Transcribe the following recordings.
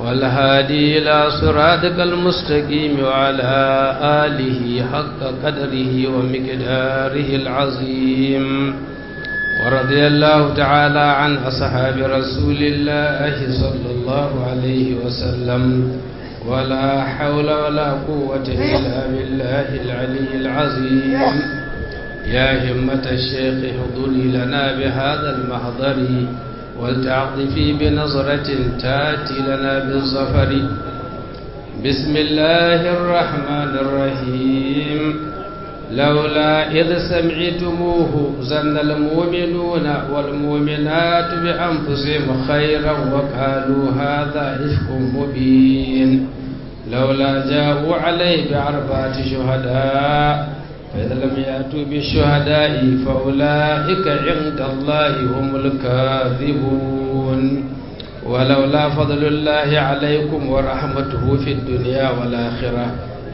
والهادي إلى صراطك المستقيم وعلى آله حق قدره ومقداره العظيم ورضي الله تعالى عن أصحاب رسول الله صلى الله عليه وسلم ولا حول ولا قوة إلا بالله العلي العظيم يا همة الشيخ حضري لنا بهذا المحضر ولتعطفي بنظرة تاتي لنا بالظفر بسم الله الرحمن الرحيم لولا إذ سمعتموه زن المؤمنون والمؤمنات بأنفسهم خيرا وقالوا هذا إفك مبين لولا جاءوا عليه بأربعة شهداء فإذا لم يأتوا بالشهداء فأولئك عند الله هم الكاذبون ولولا فضل الله عليكم ورحمته في الدنيا والآخرة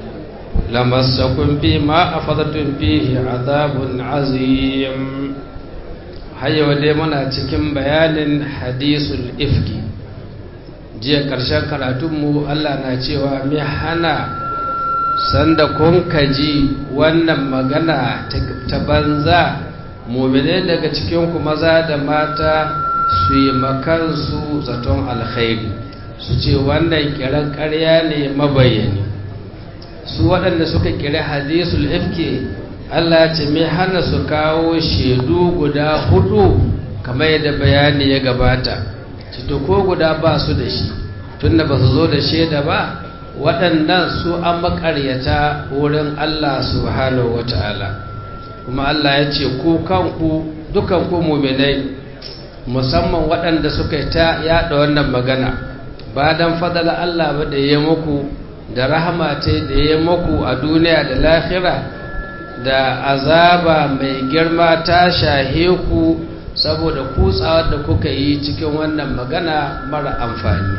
لمسكم فيما أفضتم فيه عذاب عظيم هيا وديمنا cikin bayanin hadisul ifki jiya ƙarshen karatunmu Allah na cewa mai hana sanda kun kaji wannan magana ta banza mumine daga cikinku maza da mata su yi makansu zaton alkhairi su ce wannan kiran ƙarya ne mabayani su waɗanda suka kira hadisul ifke Allah ce mai hana su kawo shaidu guda hudu kamar yadda bayani ya gabata cito ko guda ba su da shi tunda ba su zo da shaida ba waɗannan su an makaryata wurin Allah subhanahu wata'ala kuma Allah ya ce ku kanku dukan ku muminai musamman waɗanda suka yi ta yaɗa wannan magana ba don fadala Allah ba da ya muku da rahama ta da ya muku a duniya da lahira da azaba mai girma ta shahe ku saboda kutsawar da kuka yi cikin wannan magana mara amfani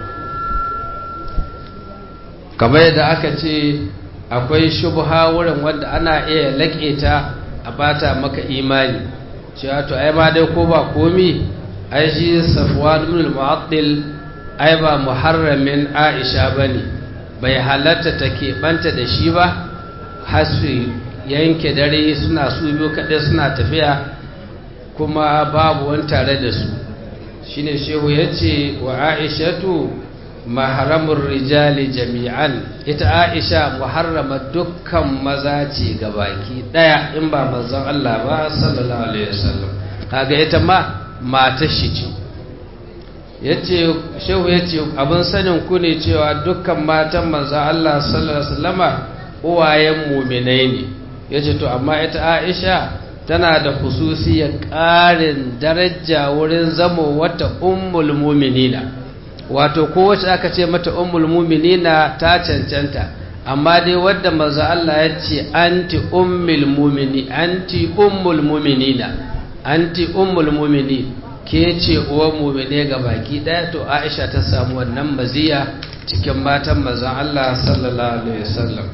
kamar yadda aka ce akwai shubha wurin wanda ana iya laƙe ta a bata maka imani cewa to ai ma dai ko ba komi ai shi safwan ibn al-mu'attil ai ba muharramin aisha bane bai halatta ta keɓanta da shi ba har su yanke dare suna su biyu kaɗai suna tafiya kuma babu wani tare da su shine shehu ya ce wa aishatu maharamun rijali jami'an ita aisha muharrama dukkan maza ce ga baki ɗaya in ba manzon Allah ba sallallahu alaihi wasallam kaga ita ma matar shi ce yace shehu yace abin sanin ku ne cewa dukkan matan manzo Allah sallallahu alaihi wasallama uwayen mu'minai ne yace to amma ita Aisha tana da hususiyar ƙarin daraja wurin zamo wata ummul mu'minina wato kowace aka ce mata ummul mu'minina ta cancanta amma dai wadda manzo Allah ya ce anti ummul mu'mini anti ummul mu'minina anti ummul mu'minin ke ce uwan mumine ga baki ɗaya to aisha ta samu wannan maziya cikin matan mazan Allah sallallahu alaihi wasallam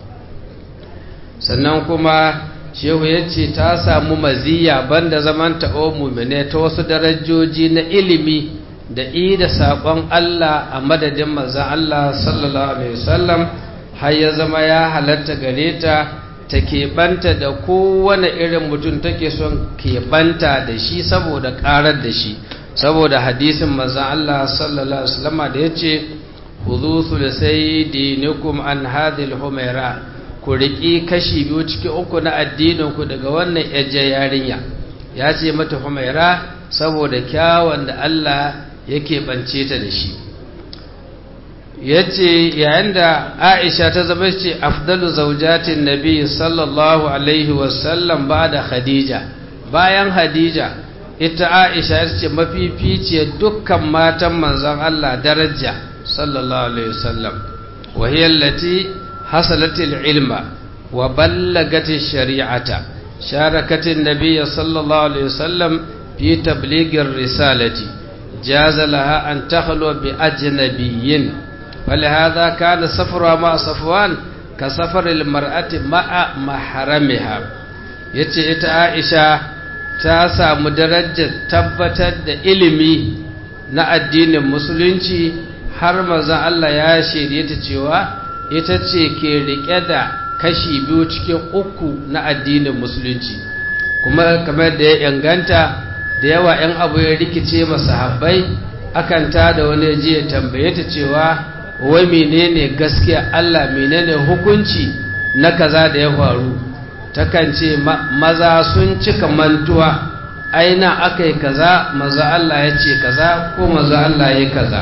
sannan kuma shehu ya ce ta samu maziya banda zaman ta uwan mumine ta wasu darajoji na ilimi da i da saƙon Allah a madadin mazan Allah sallallahu alaihi wasallam har ya zama ya halatta gare ta ta keɓanta da kowane irin mutum take son keɓanta da shi saboda ƙarar da shi saboda hadisin mazan Allah sallallahu Alaihi wasallama da ya ce huzu sulusai dinikum an hadil humaira ku riƙi kashi biyu cikin uku na addininku daga wannan yajje yarinya ya ce mata humaira saboda kyawun da Allah ya keɓance ta da shi ya ce yayin da aisha ta zama ce afdalu zaujatin nabi sallallahu alaihi wasallam ba da khadija bayan hadija ita aisha ya ce mafificiyar dukkan matan manzon Allah daraja sallallahu alaihi wasallam wahiyar lati hasalatil ilma wa ballagatin shari'ata sharakatin nabi sallallahu alaihi wasallam fi tabligin risalati jaza laha an takhlu bi ajnabiyyin ولهذا كان سفرها مع صفوان كسفر المرأة مع محرمها yace ita Aisha ta samu darajar tabbatar da ilimi na addinin musulunci har mazan Allah ya shaide ta cewa ita ce ke rike da kashi biyu cikin uku na addinin musulunci kuma kamar da ya inganta da yawa 'yan abu ya rikice masahabbai akan ta da wani ji ya tambaye ta cewa wai menene gaskiya Allah menene hukunci na kaza da ya faru takan ce maza sun cika mantuwa aina aka yi kaza maza Allah ya ce kaza ko maza Allah ya kaza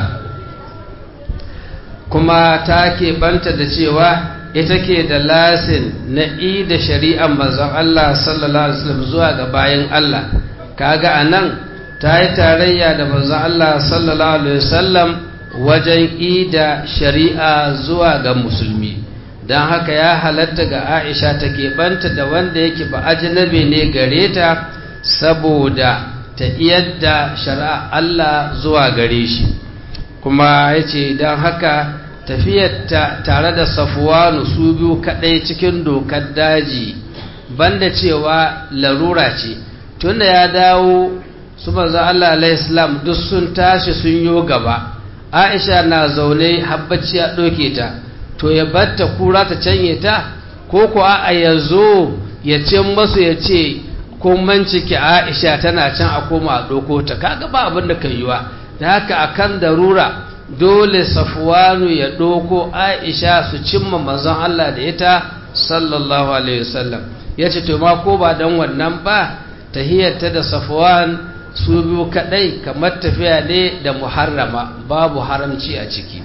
kuma ta banta da cewa ita ke da lasin na da shari'ar mazan Allah sallallahu Alaihi wasallam zuwa ga bayan Allah kaga a nan ta yi tarayya da mazan Allah sallallahu Alaihi wasallam wajen ida shari'a zuwa ga musulmi don haka ya halatta ga aisha ta keɓanta da wanda yake ba ajinabi ne gare ta saboda ta iyadda shari'a Allah zuwa gare shi kuma ya ce don haka tafiyarta tare da safuwanu su biyu kaɗai cikin dokar daji banda cewa larura ce tunda ya dawo su manzo Allah alaihissalam duk sun tashi sun yo gaba aisha na zaune habbaci ya ɗauke ta to ya batta kura ta canye ta ko ko a ya zo ya ce masu ya ce kun manciki aisha tana can a koma a ɗauko ta kaga ba abin da kan yiwa da haka akan darura dole safwanu ya ɗauko aisha su cimma manzon Allah da ita sallallahu alaihi wasallam ya ce to ma ko ba don wannan ba tahiyarta da safwan su biyu kadai kamar tafiya ne da muharrama babu haramci a ciki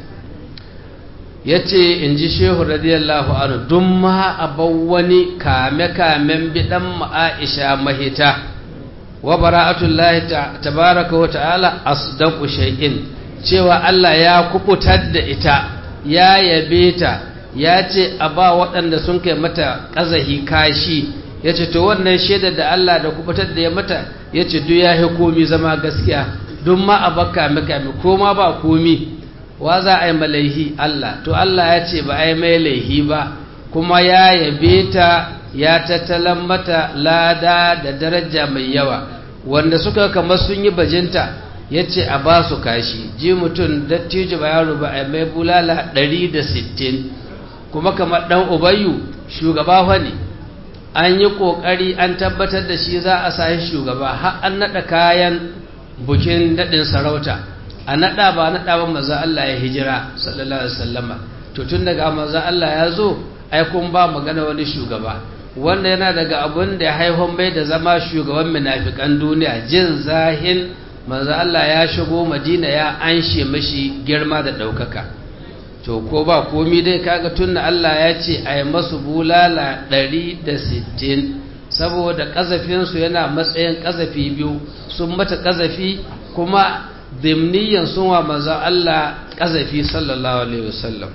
ya ce in ji shehu radiyallahu anhu dun ma abau wani kame-kamen bidan ma'aisha mahita wa bara'atullahi tabaraka wa ta'ala asdaqu shay'in cewa Allah ya kubutar da ita ya yabe ta ya ce a ba waɗanda sun kai mata ƙazahi kashi ya ce to wannan shaidar da Allah da kubutar da ya mata ya ce duk ya komi zama gaskiya don ma a baka kame ko ma ba komi wa za a yi malaihi Allah to Allah ya ce ba a yi mai laihi ba kuma ya yabe ta ya tattalan mata lada da daraja mai yawa wanda suka kama sun yi bajinta ya ce a ba su kashi ji mutum dattijo ba yaro ba a mai bulala 160 kuma kamar ɗan ubayu shugaba fa ne an yi ƙoƙari an tabbatar da shi za a sahi shugaba har an naɗa kayan bukin daɗin sarauta a naɗa ba naɗa ba maza Allah ya hijira sallallahu alaihi wasallama to tun daga maza Allah ya zo ai kun ba magana wani shugaba wanda yana daga abun da ya haihon mai da zama shugaban munafikan duniya jin zahin manzo Allah ya shigo Madina ya anshe mashi girma da ɗaukaka to ko ba komi dai kaga tunna Allah ya ce a yi masu bulala 160 saboda ƙazafinsu yana matsayin ƙazafi biyu sun mata ƙazafi kuma dimniyan sun wa manzo Allah ƙazafi sallallahu alaihi wasallam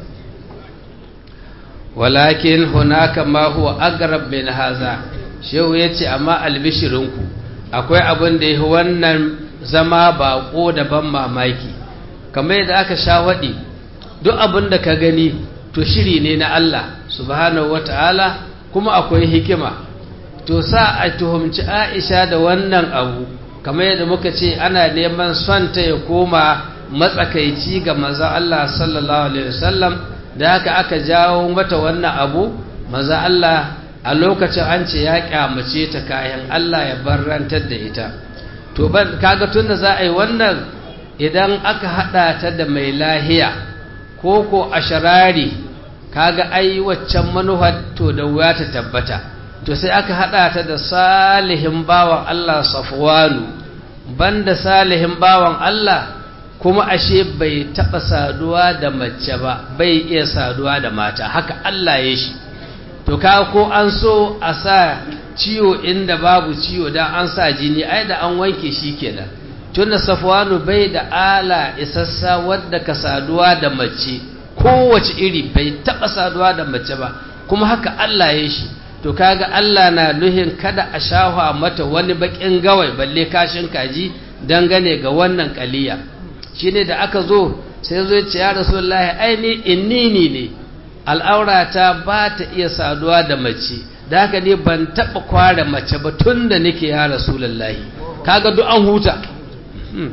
walakin hunaka ma huwa agrab min haza shehu yace amma albishirinku akwai abin da yake wannan zama baƙo da ban mamaki kamar yadda aka sha waɗi duk abin da ka gani to shiri ne na Allah subhanahu wata'ala kuma akwai hikima to sa a tuhumci Aisha da wannan abu kamar yadda muka ce ana neman son ta ya koma matsakaici ga manzon Allah sallallahu alaihi wasallam da haka aka jawo mata wannan abu manzon Allah a lokacin an ce ya kyamace ta kayan Allah ya barrantar da ita to ban kaga tunda za a yi wannan idan aka hada ta da mai lahiya ko ko asharari kaga ai waccan manuhar to da wuya ta tabbata to sai aka hada ta da salihin bawan Allah Safwanu banda salihin bawan Allah kuma ashe bai taba saduwa da mace ba bai iya saduwa da mata haka Allah ya shi to ka ko an so a sa ciwo inda babu ciwo dan an sa jini ai da an wanke shi kenan tunda Safwanu bai da ala isassa wadda ka saduwa da mace kowace iri bai taba saduwa da mace ba kuma haka Allah ya shi to kaga Allah na nuhin kada a shahwa mata wani bakin gawai balle kashin kaji dangane ga wannan kaliya shine da aka zo sai zo ce ya rasulullahi ai ni innini ne al'aurata ba ta iya saduwa da mace da haka ne ban taba kware mace ba tunda nake ya rasulullahi kaga duk an huta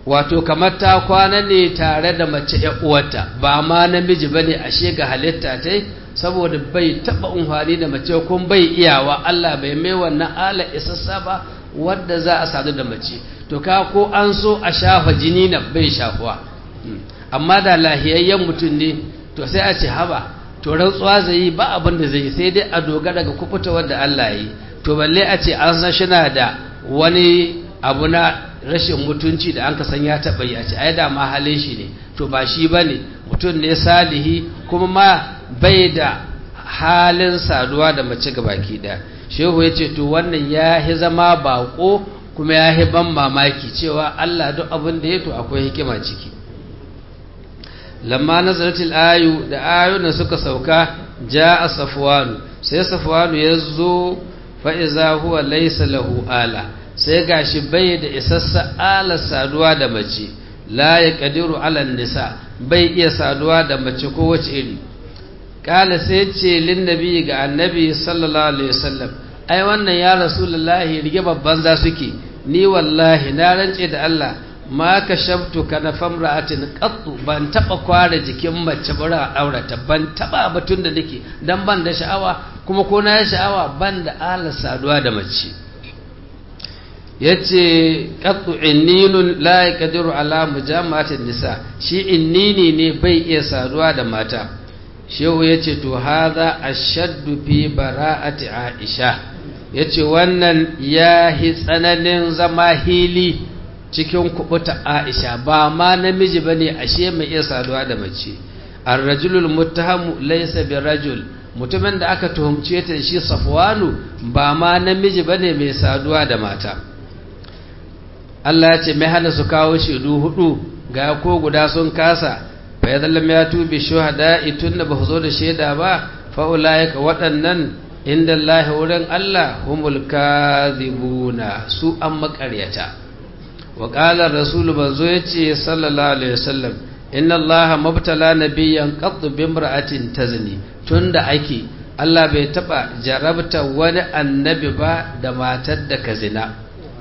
wato kamar ta kwana ne tare da mace uwarta ba ma namiji bane ashe ga halitta ta saboda bai taba umfani da mace kun bai iyawa Allah bai mai wannan ala isassa ba wadda za a sadu da mace to ka ko an so a shafa jini na bai shafuwa amma da lahiyayyen mutum ne to sai a ce haba to rantsuwa zai yi ba abin da zai yi sai dai a dogara ga kufuta wadda Allah yi to balle a ce an san shina da wani abu na rashin mutunci da an ka san ya taɓa yi a ce ai da ma halin shi ne to ba shi ba ne mutum ne salihi kuma ma bai da halin saduwa da mace ga baki ɗaya shehu ya ce to wannan ya hi zama baƙo kuma ya hi ban mamaki cewa Allah duk abin da ya to akwai hikima ciki lamma nazaratil ayu da ayunan suka sauka ja safwanu sai safwanu ya zo fa iza huwa laysa lahu ala sai gashi bai da isassa ala saduwa da mace la ya kadiru ala nisa bai iya saduwa da mace ko wace iri kala sai ce lin nabi ga annabi sallallahu alaihi wasallam ai wannan ya rasulullahi rige babban za suke ni wallahi na rance da Allah ma ka shabtu ka na famra'atin qattu ban taba kware jikin mace bara aurata ban taba batun da nake dan ban da sha'awa kuma ko na sha'awa ban da ala saduwa da mace yace qattu inninun la yaqdiru ala mujama'atin nisa shi innini ne bai iya saduwa da mata shehu yace to hadha ashaddu fi bara'ati aisha yace wannan yahi tsananin zama hili cikin kubuta Aisha ba ma namiji bane ashe mai iya saduwa da mace ar-rajulul muttahamu laysa birajul mutumin da aka tuhumce ta shi Safwanu ba ma namiji bane mai saduwa da mata Allah ya ce mai hana su kawo shaidu hudu ga ko guda sun kasa fa yadallam ya tubi shuhada itunna ba zo da shaida ba fa ulaika waɗannan inda Allah wurin Allah humul kadhibuna su an makaryata wa qala rasulu banzo yace sallallahu alaihi wasallam inna allaha mabtala nabiyyan qad bi imra'atin tazni tunda ake Allah bai taba jarabta wani annabi ba da matar da ka zina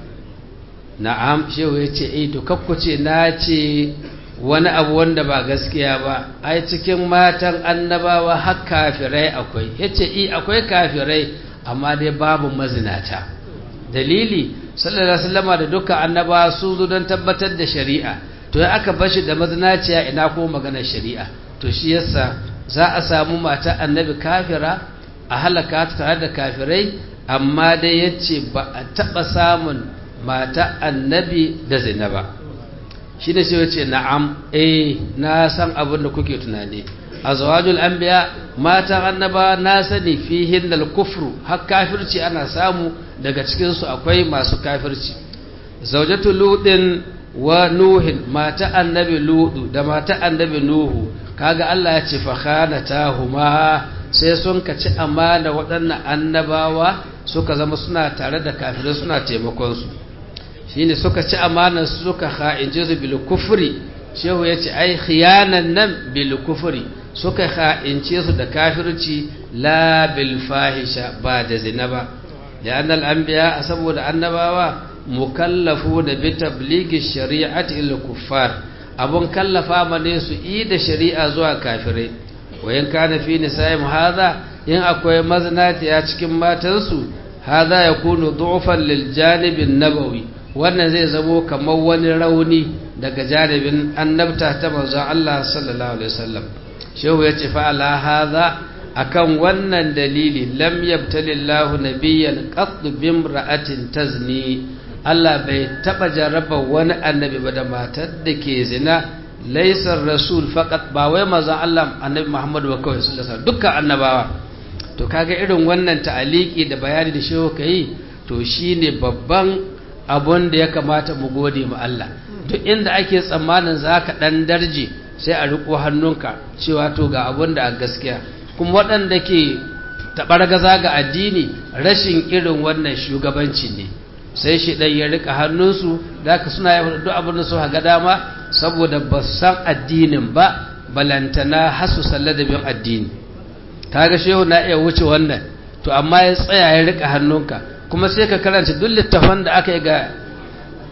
na'am shehu yace eh to kakkuce na ce wani abu wanda ba gaskiya ba ai cikin matan annabawa har kafirai akwai yace eh akwai kafirai amma dai babu mazinata dalili sallallahu alaihi wasallama da dukkan annaba sun zo don tabbatar da shari'a to ya aka bashi da mazinaciya ina ko maganar shari'a to shi yasa za a samu mata annabi kafira a halaka ta tare da kafirai amma dai yace ba a taba samun mata annabi da zina ba shi ne sai yace na'am eh na san abin da kuke tunani azwajul anbiya matan annaba na sani fihin dal kufru har kafirci ana samu daga cikin su akwai masu kafirci zaujatu ludin wa nuhin mata annabi ludu da mata annabi nuhu kaga Allah ya ce fakhanatahuma sai sun kaci amana waɗannan annabawa suka zama suna tare da kafirai suna taimakon su shine suka ci amana suka kha'inje su bil kufri shehu yace ai khiyanan nan bil kufri suka kha'ince su da kafirci la bil fahisha ba da zina ba da annal anbiya saboda annabawa mukallafu da bi tabligi shari'ati il kuffar abun kallafa mane su yi da shari'a zuwa kafirai wayan kana fi nisa'im hadha in akwai maznati a cikin matansu hadha yakunu du'fan lil janibin nabawi wannan zai zamo kamar wani rauni daga janibin annabta ta manzon Allah sallallahu alaihi wasallam shehu ya ce fa'ala haza akan wannan dalili lam yabtalillahu nabiyyan qat bimra'atin tazni Allah bai taba jarraba wani annabi ba da matar da ke zina laisar rasul faqat ba wai manzon Allah annabi Muhammad ba kawai sallallahu alaihi wasallam dukkan annabawa to kaga irin wannan ta'aliki da bayani da shehu kai to shine babban abun da ya kamata mu gode ma Allah duk inda ake tsammanin zaka dan darje sai a riko hannunka cewa to ga abun da a gaskiya kuma waɗanda ke taɓargaza ga addini rashin irin wannan shugabanci ne sai shi ɗan ya rika hannunsu da ka suna yi duk abin da su haga dama saboda ba san addinin ba balantana hasu salladabin addini kaga shehu na iya wuce wannan to amma ya tsaya ya rika hannunka kuma sai ka karanta duk littafan da aka yi ga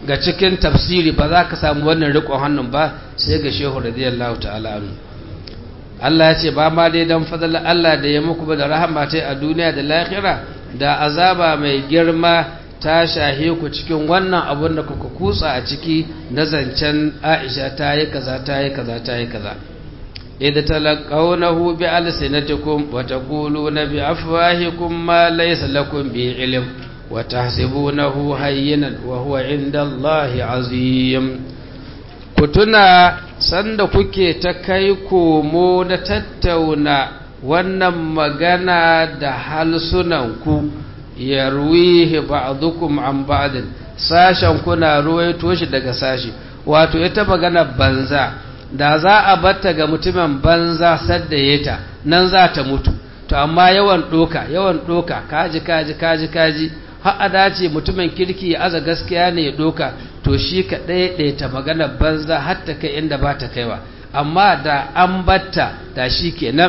ga cikin tafsiri ba za ka samu wannan rikon hannun ba sai ga shehu radiyallahu ta'ala anhu Allah ya ce ba ma dai dan fadlan Allah da ya muku ba da rahama ta a duniya da lahira da azaba mai girma ta shahe ku cikin wannan abun da kuka kutsa a ciki na zancen Aisha ta yi kaza ta yi kaza ta yi kaza idh talaqawnahu bi alsinatikum wa taquluna bi afwahikum ma laysa lakum bi ilm wa tahsibunahu hayyinan wa huwa inda Allahi azim kutuna sanda kuke ta kai komo da tattauna wannan magana da halsunanku yarwihi ba'dukum an ba'din sashen kuna ruwaito shi daga sashi wato ita magana banza da za a batta ga mutumin banza sadda yata nan za ta mutu to amma yawan doka yawan doka kaji kaji kaji kaji har a dace mutumin kirki ya aza gaskiya ne ya doka to shi ka ɗaiɗaita magana banza har ta kai inda ba ta kaiwa amma da an batta da shi kenan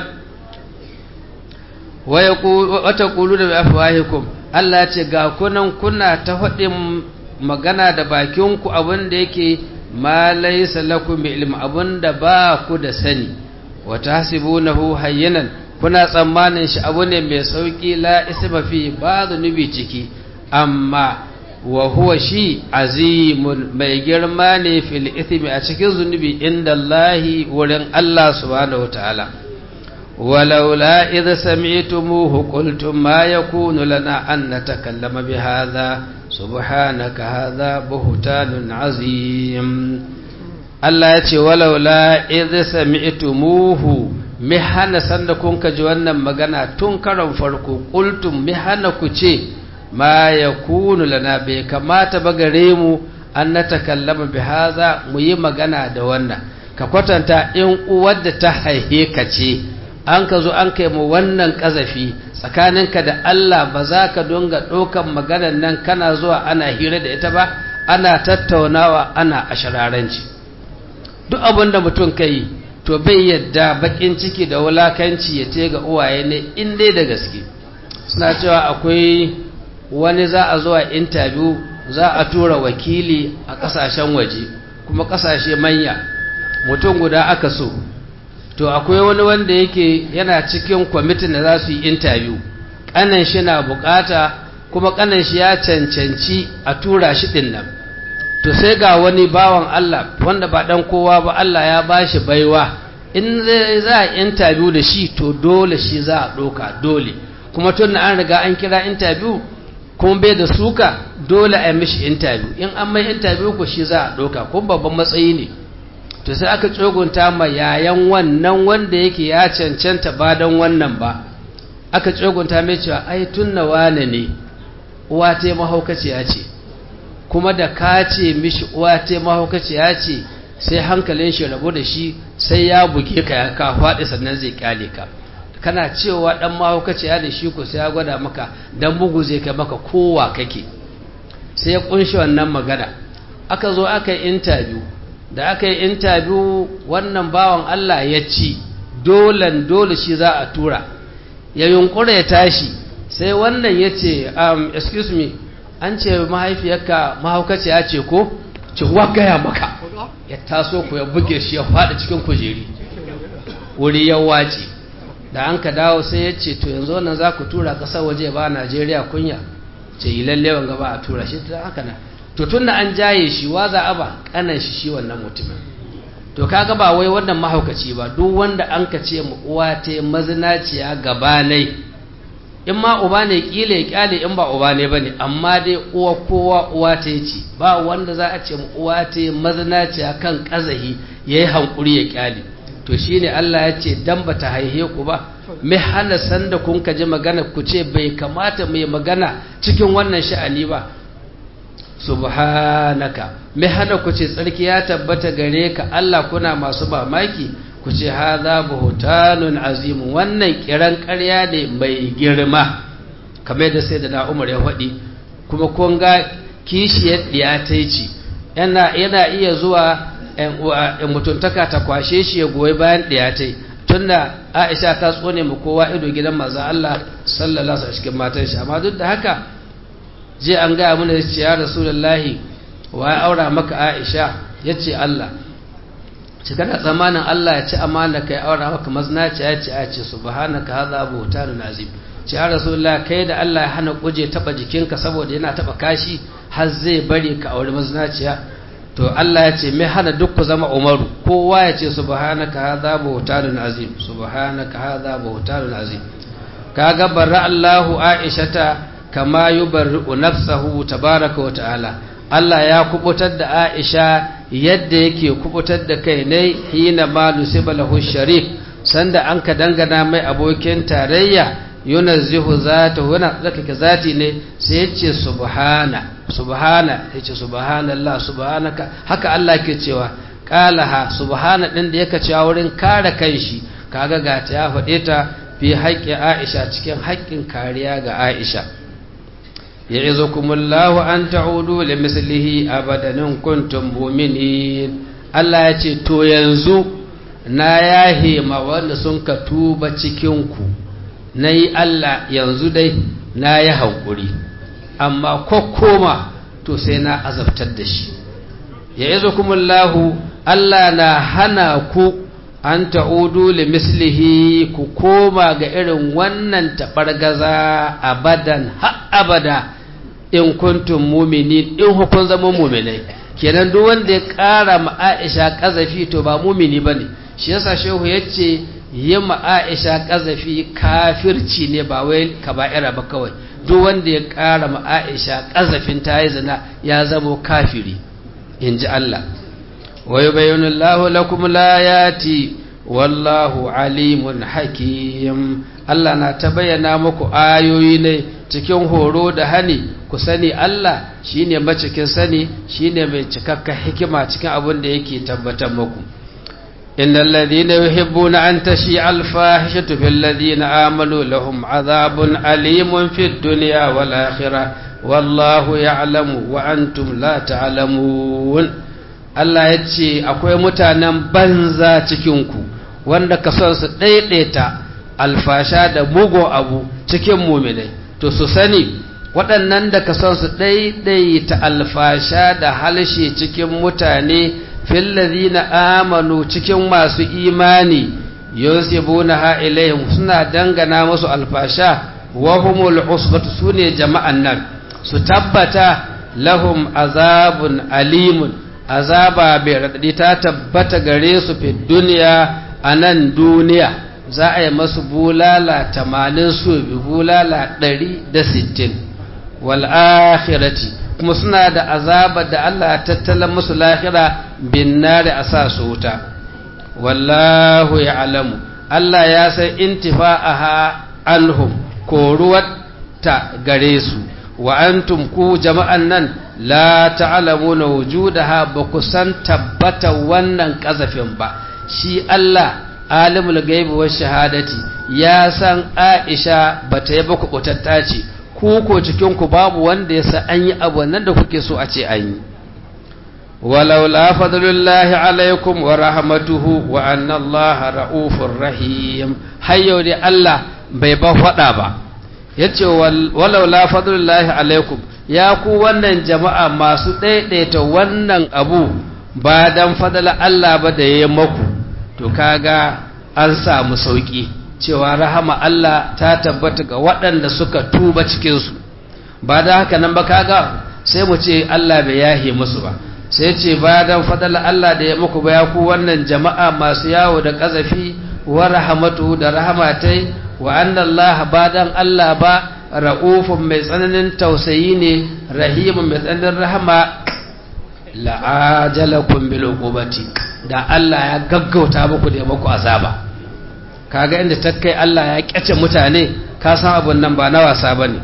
wata ƙulu da afuwahikum Allah ce ga kunan kuna ta faɗin magana da bakinku abin da yake ma laisa lakum bi ilm abin da ba ku da sani wa tahsibunahu hayyinan kuna tsammanin shi abu ne mai sauki la isma fi ba zunubi ciki amma wa huwa shi azimun mai girma ne fil ithmi a cikin zunubi inda Allahi wurin Allah subhanahu wataala ولولا إذا سمعتموه قلتم ما يكون لنا أن نتكلم بهذا سبحانك هذا بهتان عظيم الله يتي ولولا إذا سمعتموه مهانا سندكم كجوانا مغانا تنكرم فرقو قلتم مهانا كچي ما يكون لنا بكما تبغريمو أن نتكلم بهذا مي مغانا دوانا كقوتانتا إن أود تحيي كچي an ka zo an kai mu wannan ƙazafi tsakaninka da Allah ba za ka donga ɗaukan maganar nan kana zuwa ana hira da ita ba ana tattaunawa ana ashararanci duk abin da mutum ka yi to bai yadda bakin ciki da wulakanci ya ce ga uwaye ne in dai da gaske suna cewa akwai wani za a zuwa intabiyu za a tura wakili a ƙasashen waje kuma ƙasashe manya mutum guda aka so to akwai wani wanda yake yana cikin kwamitin da za su yi intabiyu ƙanan shi na bukata kuma ƙanan shi ya cancanci a tura shi ɗin nan to sai ga wani bawan Allah wanda ba ɗan kowa ba Allah ya ba shi baiwa in za a intabiyu da shi to dole shi za a ɗoka dole kuma tun da an riga an kira intabiyu kuma bai da suka dole a yi mishi intabiyu in an mai intabiyu ko shi za a ɗoka kuma babban matsayi ne to sai aka tsogunta ma yayan wannan wanda yake ya cancanta ba don wannan ba aka tsogunta mai cewa ai tunna wane ne uwa ta mahaukaciya ce kuma da ka ce mishi uwa ta mahaukaciya ce sai hankalin shi rabu da shi sai ya buge ka ya ka faɗi sannan zai kyale ka kana cewa dan mahaukaciya da shi ko sai ya gwada maka dan bugu zai kai maka kowa kake sai ya kunshi wannan magana aka zo aka yi interview da aka yi intabiyu wannan bawan Allah ya ci dolan dole shi za a tura ya yunkura ya tashi sai wannan ya ce um, excuse me an ce mahaifiyarka mahaukaci ya ce ko ce wagaya maka ya taso ku ya buge shi ya faɗi cikin kujeri wuri ya wace da an ka dawo sai ya ce to yanzu wannan za ku tura ƙasar waje ba Najeriya kunya ce yi lallewan gaba a tura shi ta haka na to tunda an jaye shi wa za a ba kanan shi shi wannan mutumin to kaga ba wai wannan mahaukaci ba duk wanda an ka ce mu uwa ta mazinaciya gabanai in ma uba ne kila ya kyale in ba uba ne bane amma dai uwa kowa uwa ta ce ba wanda za a ce mu uwa ta mazinaciya kan kazahi yayi hankuri ya kyale to shine Allah ya ce dan bata haihe ku ba mai hana sanda kun ka ji magana ku ce bai kamata mai magana cikin wannan sha'ani ba subhanaka mai hana ku ce tsarki ya tabbata gare ka Allah kuna masu mamaki ku ce haza buhutanun azimu wannan kiran ƙarya ne mai girma kamar da sai da na umar ya faɗi kuma kun ga kishiyar ɗiya ta ce yana iya zuwa ‘yan mutuntaka ta kwashe shi ya goyi bayan ɗiya ta tun da aisha ta tsone mu kowa ido gidan maza Allah sallallahu alaihi cikin matan shi amma duk da haka je an gaya mana ya ce ya rasulullahi wa ya aura maka Aisha yace Allah ci kana zamanin Allah ya ci amana kai aura maka maznaci ya ce a ce subhanaka hadha buhtanun azim ce ya rasulullah kai da Allah ya hana kuje taba jikinka saboda yana taba kashi har zai bari ka aure maznaciya to Allah ya ce mai hana duk ku zama umaru kowa ya ce subhanaka hadha buhtanun azim subhanaka hadha buhtanun azim kaga barra Allahu Aishata kama yubarri'u nafsahu tabaraka wa ta'ala Allah ya kubutar da Aisha yadda yake kubutar da kai ne hina ma nusiba lahu sharik sanda an ka dangana mai abokin tarayya yunazzihu zatahu yana tsakake zati ne sai yace subhana subhana yace subhanallah subhanaka haka Allah ke cewa qalaha subhana din da yake cewa wurin kare kanshi kaga ga ta ya faɗe ta fi haƙƙi Aisha cikin haƙƙin kariya ga Aisha ya'izukumullahu an ta'udu li mislihi abadan in kuntum mu'minin Allah ya ce to yanzu na yahe ma wanda sun ka tuba cikin ku nayi Allah yanzu dai na yi hankuri amma kokkoma to sai na azabtar da shi ya'izukumullahu Allah na hana ku an ta'udu li mislihi ku koma ga irin wannan taɓargaza abadan ha abada in kuntum muminin in hukun zama muminai kenan duk wanda ya ƙara ma Aisha ƙazafi to ba mumini bane shi yasa shehu yace yi ma Aisha ƙazafi kafirci ne ba wai kaba'ira ba kawai duk wanda ya ƙara ma Aisha ƙazafin ta yi zina ya zama kafiri in ji Allah ويبين الله لكم الآيات والله عليم حكيم Allah na ta bayyana muku ayoyi ne cikin horo da hani ku sani Allah shine macikin sani shine mai cikakka hikima cikin abin da yake tabbatar muku innal ladhina yuhibbuna an tashi al fahishatu fil ladhina amanu lahum adhabun alimun fid dunya wal akhirah wallahu ya'lamu wa antum la ta'lamun Allah ya ce akwai mutanen banza cikinku wanda ka son su ɗaiɗaita alfasha da mugun abu cikin muminai to su sani waɗannan da ka son su ɗaiɗaita alfasha da halshe cikin mutane fillazi na amanu cikin masu imani yusibuna ha ilayhim suna dangana musu alfasha wa humul usbatu sune jama'an nan su tabbata lahum azabun alimun azaba bai raɗaɗi ta tabbata gare su fi duniya a nan duniya za a yi masu bulala tamanin su bi bulala ɗari da sittin wal'akhirati kuma suna da azaba da Allah tattalin musu lahira bin nari a sa su wuta wallahu ya alamu Allah ya san intifa'aha anhum koruwar ta gare su wa antum ku jama'an nan la ta'lamuna wujudaha ba ku san tabbata wannan kazafin ba shi Allah alimul gaibi wa shahadati ya san Aisha bata yi baku kutatta ce ku ko cikin ku babu wanda ya san an yi abu nan da kuke so a ce an yi walau la fadlullahi alaikum wa rahmatuhu wa anna Allah ra'ufur rahim hayyo dai Allah bai ba fada ba yace walau la fadlullahi alaikum ya ku wannan jama'a masu ɗaiɗaita wannan abu ba dan fadala Allah ba da ya maku to kaga an samu sauƙi cewa rahama Allah ta tabbata ga waɗanda suka tuba cikinsu ba da haka nan ba kaga sai mu ce Allah bai yahe musu ba sai ce ba dan fadala Allah da ya maku ba ya ku wannan jama'a masu yawo da ƙazafi wa rahamatu da rahamatai wa annallaha ba dan Allah ba ra'ufun mai tsananin tausayi ne rahimun mai tsananin rahama la'ajalakun bil uqubati da Allah ya gaggauta muku da muku azaba kaga inda ta kai Allah ya kyace mutane ka san abun nan ba na wasa bane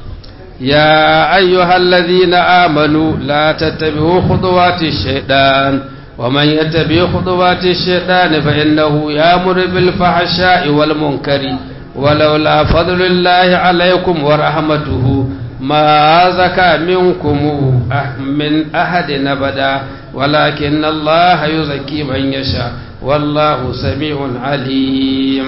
ya ayyuhallazina amanu la tattabi'u khutuwati shaytan wa man yattabi' khutuwati shaytan fa innahu ya'muru bil fahsha'i wal munkari ولولا فضل الله عليكم ورحمته ما زكى منكم من أحد أبدا ولكن الله يزكي من يشاء والله سميع عليم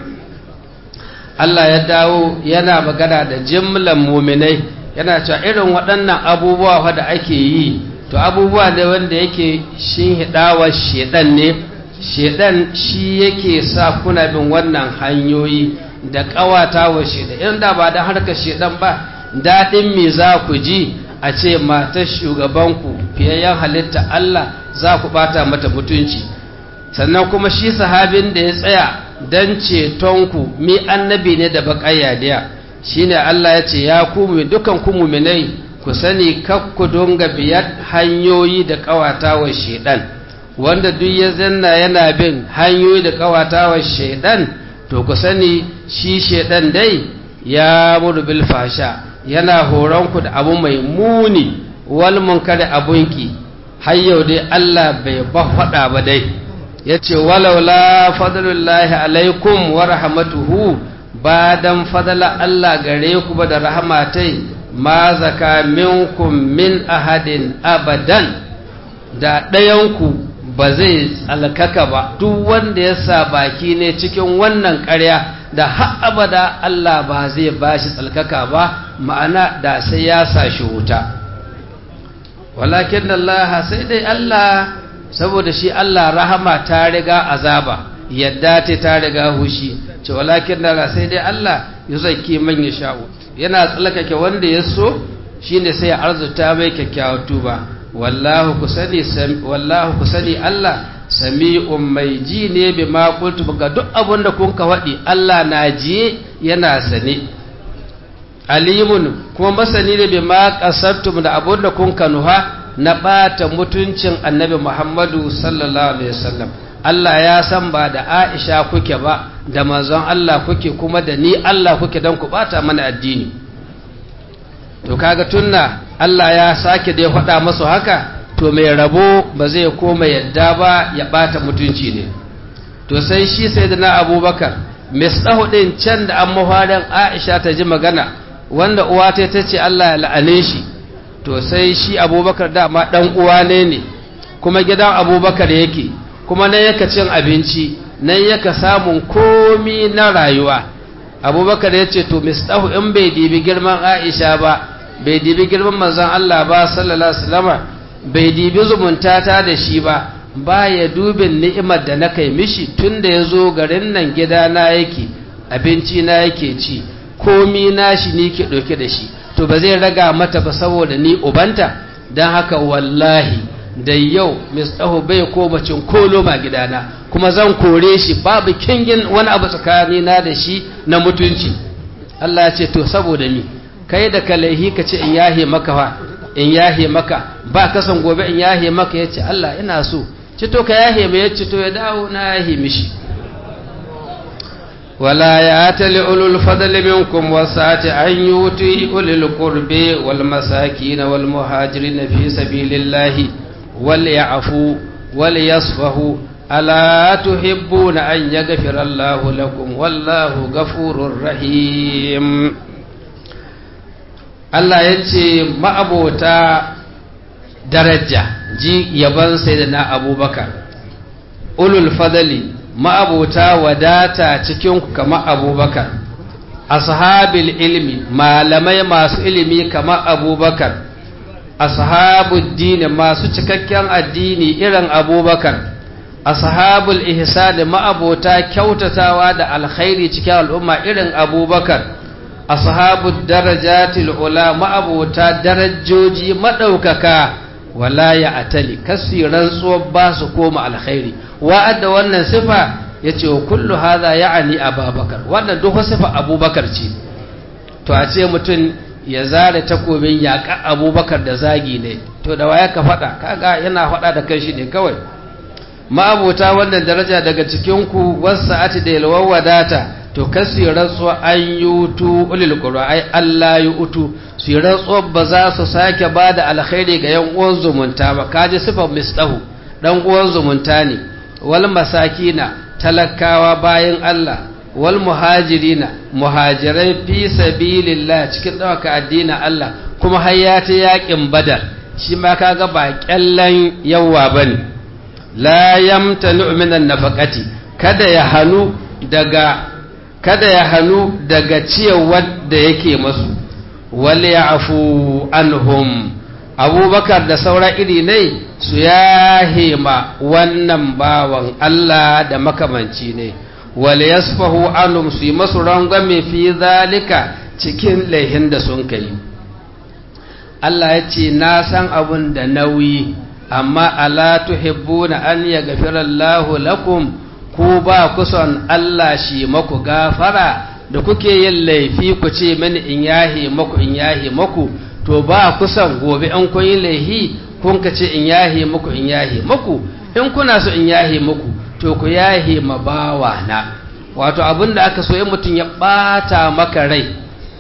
Allah ya dawo yana magana da jimlan muminai yana cewa irin waɗannan abubuwa da ake yi to abubuwa da wanda yake shin hidawa shedan ne shedan shi yake sa kuna bin wannan hanyoyi da kawata wa shedan in da ba da harkar shedan ba daɗin me za ku ji a ce matar shugabanku fiyayyen halitta Allah za ku bata mata mutunci sannan kuma shi sahabin da ya tsaya don cetonku mi annabi ne da baƙayyadiya shi ne Allah ya ce ya kuma dukan ku muminai ku sani kakku dunga biyar hanyoyi da ƙawatawa shaidan wanda duk ya zanna yana bin hanyoyi da ƙawatawa shaidan to ku sani shi shaidan dai ya muru bil fasha yana horonku da abu mai muni wal munkari abunki har yau dai Allah bai ba faɗa ba dai ya ce walaula fadlullahi alaikum wa rahmatuhu ba dan fadala Allah gare ku ba da rahmatai ma zaka minkum min ahadin abadan da ɗayanku ba zai tsalkaka ba duk wanda ya sa baki ne cikin wannan ƙarya da har abada Allah ba zai ba shi tsalkaka ba ma'ana da sai ya sa shi wuta walakin Allah sai dai Allah saboda shi Allah rahama ta riga azaba yadda ta ta riga hushi ce walakin Allah sai dai Allah ya zaki man ya sha'u yana tsalkake wanda ya so shine sai ya arzuta mai kyakkyawar tuba wallahu kusani wallahu kusani Allah sami'un mai ji ne bi ma qultu ga duk abin da kun ka faɗi Allah na ji yana sane alimun kuma masani ne bi ma qasattum da abin da kun ka nuha na ɓata mutuncin annabi Muhammadu sallallahu alaihi wasallam Allah ya san ba da Aisha kuke ba da manzon Allah kuke kuma da ni Allah kuke don ku ɓata mana addini to kaga tunna Allah ya sake da ya faɗa masu haka to mai rabo ba zai koma yadda ba ya ɓata mutunci ne to sai shi sai da na abubakar misɗahu ɗin can da an mafarin aisha ta ji magana wanda uwa ta ta ce Allah ya la'ane shi to sai shi abubakar dama ɗan uwa ne ne kuma gidan abubakar yake kuma nan yaka cin abinci nan yaka samun komi na rayuwa abubakar ya ce to misɗahu in bai dibi girman aisha ba bai dibi girman manzon Allah ba sallallahu alaihi wasallam bai dibi zumunta ta da shi ba ba ya dubin ni'imar da na kai mishi tun da ya zo garin nan gida na yake abinci na yake ci komi na shi ni ke ɗauke da shi to ba zai raga mata ba saboda ni ubanta don haka wallahi da yau mistahu bai koma cin kolo ma gidana kuma zan kore shi babu kingin wani abu tsakanina da shi na mutunci Allah ya ce to saboda mi kai da kalaihi ka ce in yahe maka fa in yahe maka ba kasan gobe in yahe maka ya ce Allah ina so ci to ka yahe mai ya ce to ya dawo na yahe mishi wala ya tali ulul fadli minkum wasati an yuti ulul qurbi wal masakin wal muhajirin fi sabilillahi wal ya'fu wal yasfahu ala tuhibbuna an yaghfira Allahu lakum wallahu ghafurur rahim Allah ya ce ma'abota daraja ji yaban sai da na abubakar ulul fadali ma'abota wadata cikin kama abubakar ashabil ilmi malamai masu ilimi kama abubakar ashabul dini masu cikakken addini irin abubakar ashabul ihsani ma'abota kyautatawa da alkhairi cikin al'umma irin abubakar ashabu darajatil ula ma'abota darajoji madaukaka wala ya atali kasi rantsuwar ba su koma alkhairi wa'adda wannan sifa yace kullu hadha ya'ni abubakar wannan duk sifa abubakar ce to a ce mutum ya zare takobin yaƙa abubakar da zagi ne to da waya ka faɗa kaga yana faɗa da kanshi ne kawai ma'abota wannan daraja daga cikinku wasu ati da yalwar wadata to kasi rantsuwa an yi utu ulil qura ai Allah yi utu su rantsuwa ba za su sake ba da alkhairi ga yan uwan zumunta ba kaji sifar mistahu dan uwan zumunta ne wal masakina talakawa bayan Allah wal muhajirina muhajirai fi sabilillah cikin dawaka addinin Allah kuma har ya ta yakin badar shi ma kaga ba kyallan yawa bane la yamtanu minan nafaqati kada ya hanu daga kada ya hannu daga ciyarwar da yake masu wale ya afu anhum abubakar da saura iri ne su yahe ma wannan bawan Allah da makamanci ne wal yasfahu anum su yi masu rangwame fi zalika cikin laihin da sun kai Allah ya ce na san abun da nauyi amma ala tuhibbuna an yaghfira Allahu lakum ku ba ku son Allah shi maku gafara da kuke yin laifi ku ce mini in yahe maku in yahe maku to ba ku son gobe an kun yi laifi kun ka ce in yahe maku in yahe maku in kuna so in yahe maku to ku yahe ma bawa na wato abin da aka so in mutum ya bata maka rai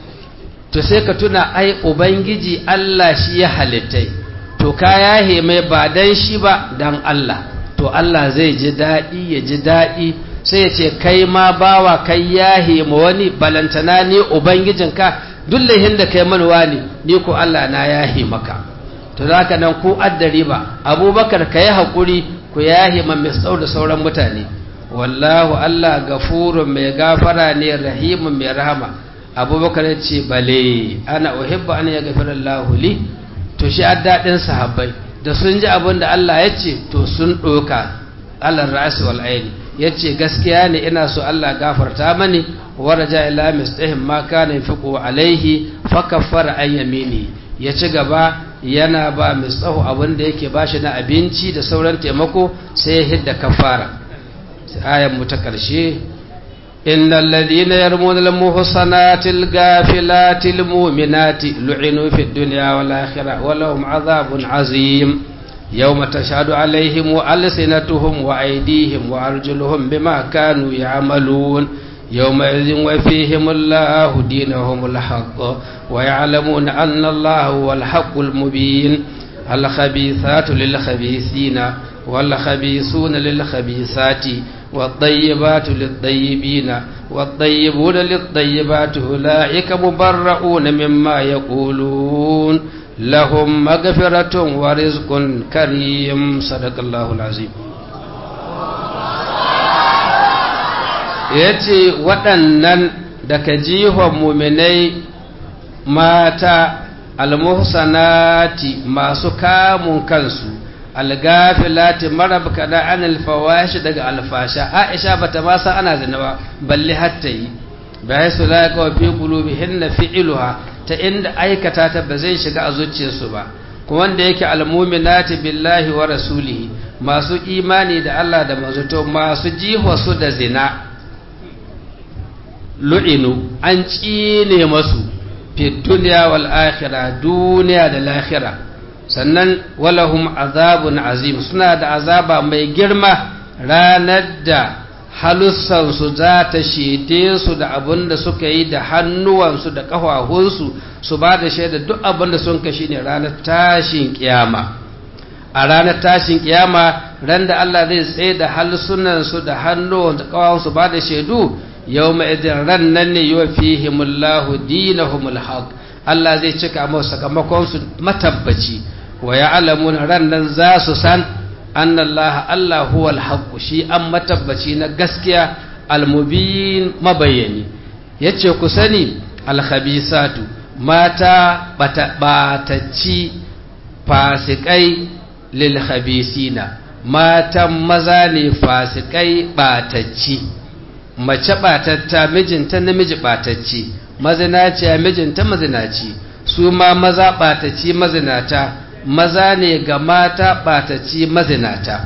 to sai ka tuna ai ubangiji Allah shi ya halittai to ka yahe mai ba dan shi ba dan Allah to Allah zai ji daɗi ya ji daɗi sai ya ce kai ma bawa kai yahe ma wani balantana ne ubangijinka duk laihin da kai manuwa ne ni ko Allah na yahe maka to zaka nan ku addari ba abubakar ka yi haƙuri ku yahe ma mai da sauran mutane wallahu Allah gafurun mai gafara ne rahimun mai rahama abubakar ya ce bale ana uhibba an ya gafara Allah li to shi daɗin sahabbai da sun ji abin da Allah ya ce to sun ɗoka Allah ra'asi wal aini ya ce gaskiya ne ina so Allah gafarta mani waraja ila mistahim ma kana yafiqu alaihi fa kaffara an yamini ya ci gaba yana ba mistahu abin da yake bashi na abinci da sauran taimako sai ya hidda kafara ayan mu ta karshe innal ladina yarmuna al muhsanatil gafilatil mu'minati lu'inu fid dunya wal akhirah wa lahum adhabun azim يوم تشهد عليهم وألسنتهم وأيديهم وأرجلهم بما كانوا يعملون يومئذ وفيهم الله دينهم الحق ويعلمون أن الله هو الحق المبين الخبيثات للخبيثين والخبيثون للخبيثات والطيبات للطيبين والطيبون للطيبات أولئك مبرؤون مما يقولون لهم مغفرة ورزق كريم صدق الله العظيم yace waɗannan daga jihon muminai mata almuhsanati masu kamun kansu algafilati marabka da an alfawashi daga alfasha aisha bata ma san ana zina ba balle hatta yi bai su la ka fi qulubihinna fi'luha ta inda aikata ta ba zai shiga a zuciyarsu ba kuma wanda yake almuminati billahi wa rasulihi masu imani da Allah da mazuto masu jiho su da zina lu'inu an cine masu fi duniya wal akhirah duniya da lahira sannan walahum azabun azim suna da azaba mai girma ranar da halussansu za ta shede su da abin da suka yi da hannuwansu da ƙafafunsu su ba da shaida duk abin da sun kashi ne ranar tashin kiyama a ranar tashin kiyama ran da Allah zai tsaye da halsunansu da hannuwan da ƙafafunsu ba da shaidu yau mai idin ran nan ne yi wa fihimullahu dinahumul haq Allah zai cika masu sakamakonsu matabbaci wa ya alamun ran nan za su san an Allah Allah huwal haqqu shi an matabbaci na gaskiya almubin mabayani yace ku sani alkhabisatu mata batacci fasikai lil khabisina matan maza ne fasikai batacci mace batatta mijinta namiji batacci mazinaciya mijinta mazinaci su ma maza batacci mazinata maza ne ga mata ɓataci mazinata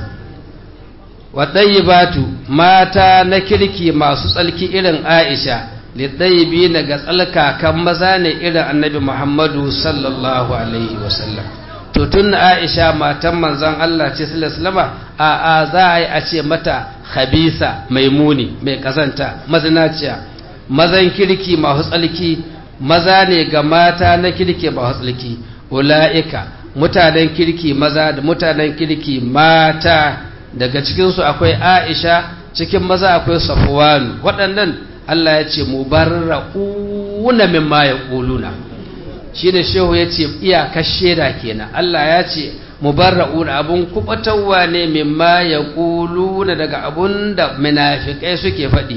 waɗayi mata na kirki masu tsalki irin aisha liɗayi na ga tsalkakan maza ne irin annabi muhammadu sallallahu alaihi wasallam to tun aisha matan manzan allah ce sallallahu a a za a yi a ce mata habisa mai muni mai kazanta mazinaciya mazan kirki masu tsalki maza ne ga mata na kirki masu tsalki ula'ika mutanen kirki maza da mutanen kirki mata daga cikinsu akwai aisha cikin maza akwai safuwanu waɗannan Allah ya ce mu barra'una mimma ya ƙuluna shi ne shehu ya ce iyakar shaida kenan Allah ya ce mu barra'una abun kubatarwa ne mimma ya ƙuluna daga abun da munafikai suke faɗi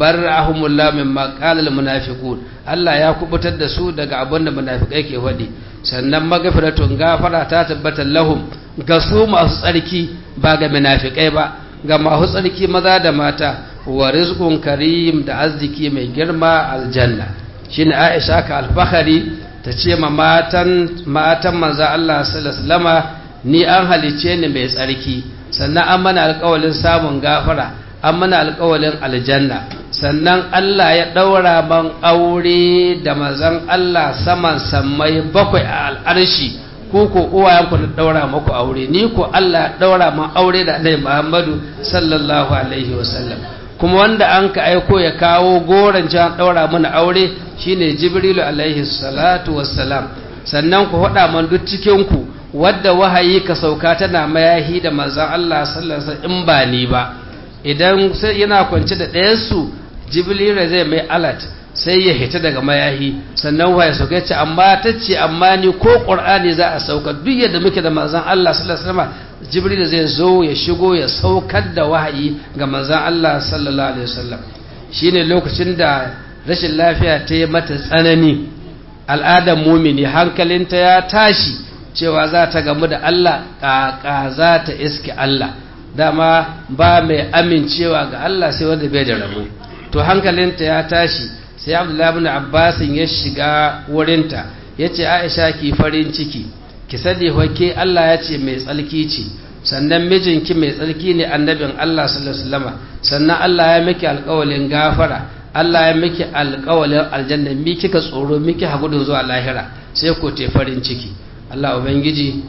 barra'ahumullah mimma qala al munafiqun Allah ya kubutar da su daga abun da munafikai ke faɗi sannan magafiratun gafara ta tabbata lahum ga su masu tsarki ba ga munafikai ba ga masu tsarki maza da mata wa rizqun karim da arziki mai girma aljanna shine Aisha ka alfahari ta ce ma matan matan manzo Allah sallallahu alaihi ni an halice ni mai tsarki sannan an mana alƙawalin samun gafara an mana alƙawalin aljanna sannan Allah ya ɗaura man aure da mazan Allah saman sammai bakwai a al'arshi ko ko uwayenku na ɗaura maku aure ni ko Allah ya ɗaura man aure da Annabi Muhammadu sallallahu alaihi wasallam kuma wanda an ka aiko ya kawo goron can ɗaura mana aure shine Jibrilu alaihi salatu wassalam sannan ku faɗa man duk cikin ku wadda wahayi ka sauka tana mayahi da manzon Allah sallallahu alaihi wasallam in ba ni ba idan sai yana kwance da ɗayansu jibrila zai mai alat sai ya hita daga mayahi sannan waye sauka ce amma ta ce amma ni ko ƙur'ani za a sauka duk yadda muke da manzan Allah sallallahu alaihi wasallam jibril zai zo ya shigo ya saukar da wahayi ga manzan Allah sallallahu alaihi wasallam shine lokacin da rashin lafiya ta yi mata tsanani al'adar mumini hankalinta ya tashi cewa za ta gamu da Allah ƙaƙa za ta iske Allah dama ba mai amincewa ga Allah sai wanda bai da rabo to hankalinta ya tashi sai Abdullahi ibn Abbas ya shiga wurinta yace Aisha ki farin ciki ki sani hoke Allah ya ce mai tsalki ce sannan mijinki mai tsalki ne annabin Allah sallallahu alaihi wasallam sannan Allah ya miki alƙawalin gafara Allah ya miki alƙawalin aljanna mi kika tsoro miki hagudun zuwa lahira sai ko te farin ciki Allah ubangiji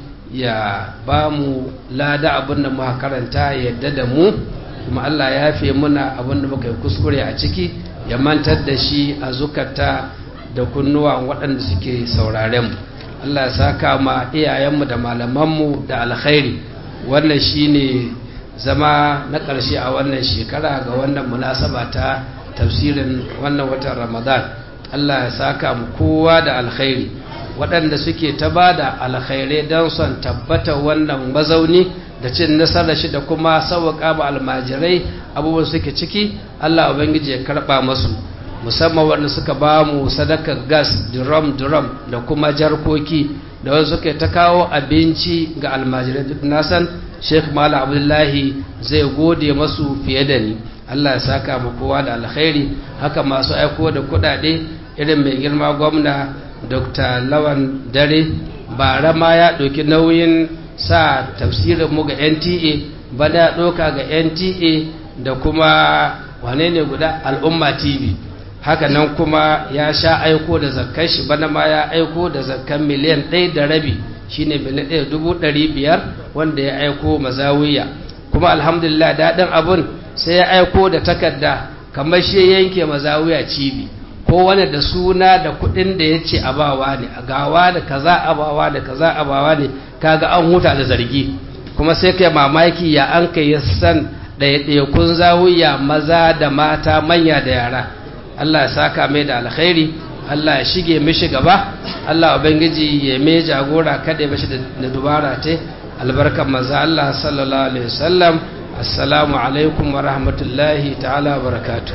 ya ba mu lada abin da muka karanta yadda da mu kuma Allah ya fi muna abin da muka yi kuskure a ciki ya mantar da shi a zukata da kunnuwa waɗanda suke sauraren mu Allah ya saka ma iyayenmu da malamanmu da alkhairi wannan shine zama na ƙarshe a wannan shekara ga wannan munasaba ta tafsirin wannan watan Ramadan Allah ya saka mu kowa da alkhairi waɗanda suke ta ba da alkhairai don son tabbata wannan mazauni da cin nasarar shi da kuma sauwaƙa ba almajirai abubuwan suke ciki Allah Ubangiji ya karɓa masu musamman wanda suka ba mu sadakar gas drum drum da kuma jarkoki da wasu suke ta kawo abinci ga almajirai duk nasan sheikh malam abdullahi zai gode masu fiye da ni Allah ya saka mu kowa da alkhairi haka masu aiko da kuɗaɗe irin mai girma gwamna dr lawan dare bara ma ya ɗauki nauyin sa tafsirin mu ga nta bana ya ɗauka ga nta da kuma wane ne guda al'umma tv haka nan kuma ya sha aiko da zakkan shi bana ma ya aiko da zakkan miliyan ɗaya da rabi shine miliyan ɗaya dubu ɗari biyar wanda ya aiko mazawiya kuma alhamdulillah daɗin abun sai ya aiko da takarda kamar shi yanke mazawiya cibi ko wani da suna da kudin da ya ce abawa ne a gawa da kaza abawa da kaza abawa ne kaga an huta da zargi kuma sai kai mamaki ya an kai san ɗaiɗaikun zawiya maza da mata manya da yara Allah ya saka mai da alkhairi Allah ya shige mishi gaba Allah ubangiji ya mai jagora kada ya mishi da dubara ta albarkan maza Allah sallallahu alaihi wasallam assalamu alaikum wa rahmatullahi ta'ala wa barakatuh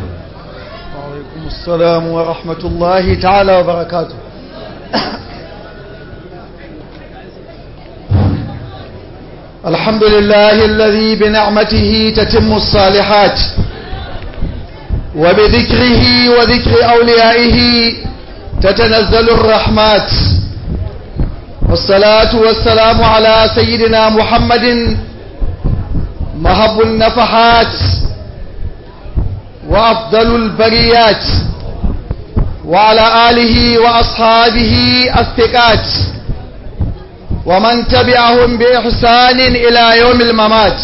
وعليكم السلام ورحمة الله تعالى وبركاته الحمد لله الذي بنعمته تتم الصالحات وبذكره وذكر أوليائه تتنزل الرحمات والصلاة والسلام على سيدنا محمد مهب النفحات وأفضل البريات وعلى آله وأصحابه الثقات ومن تبعهم بإحسان إلى يوم الممات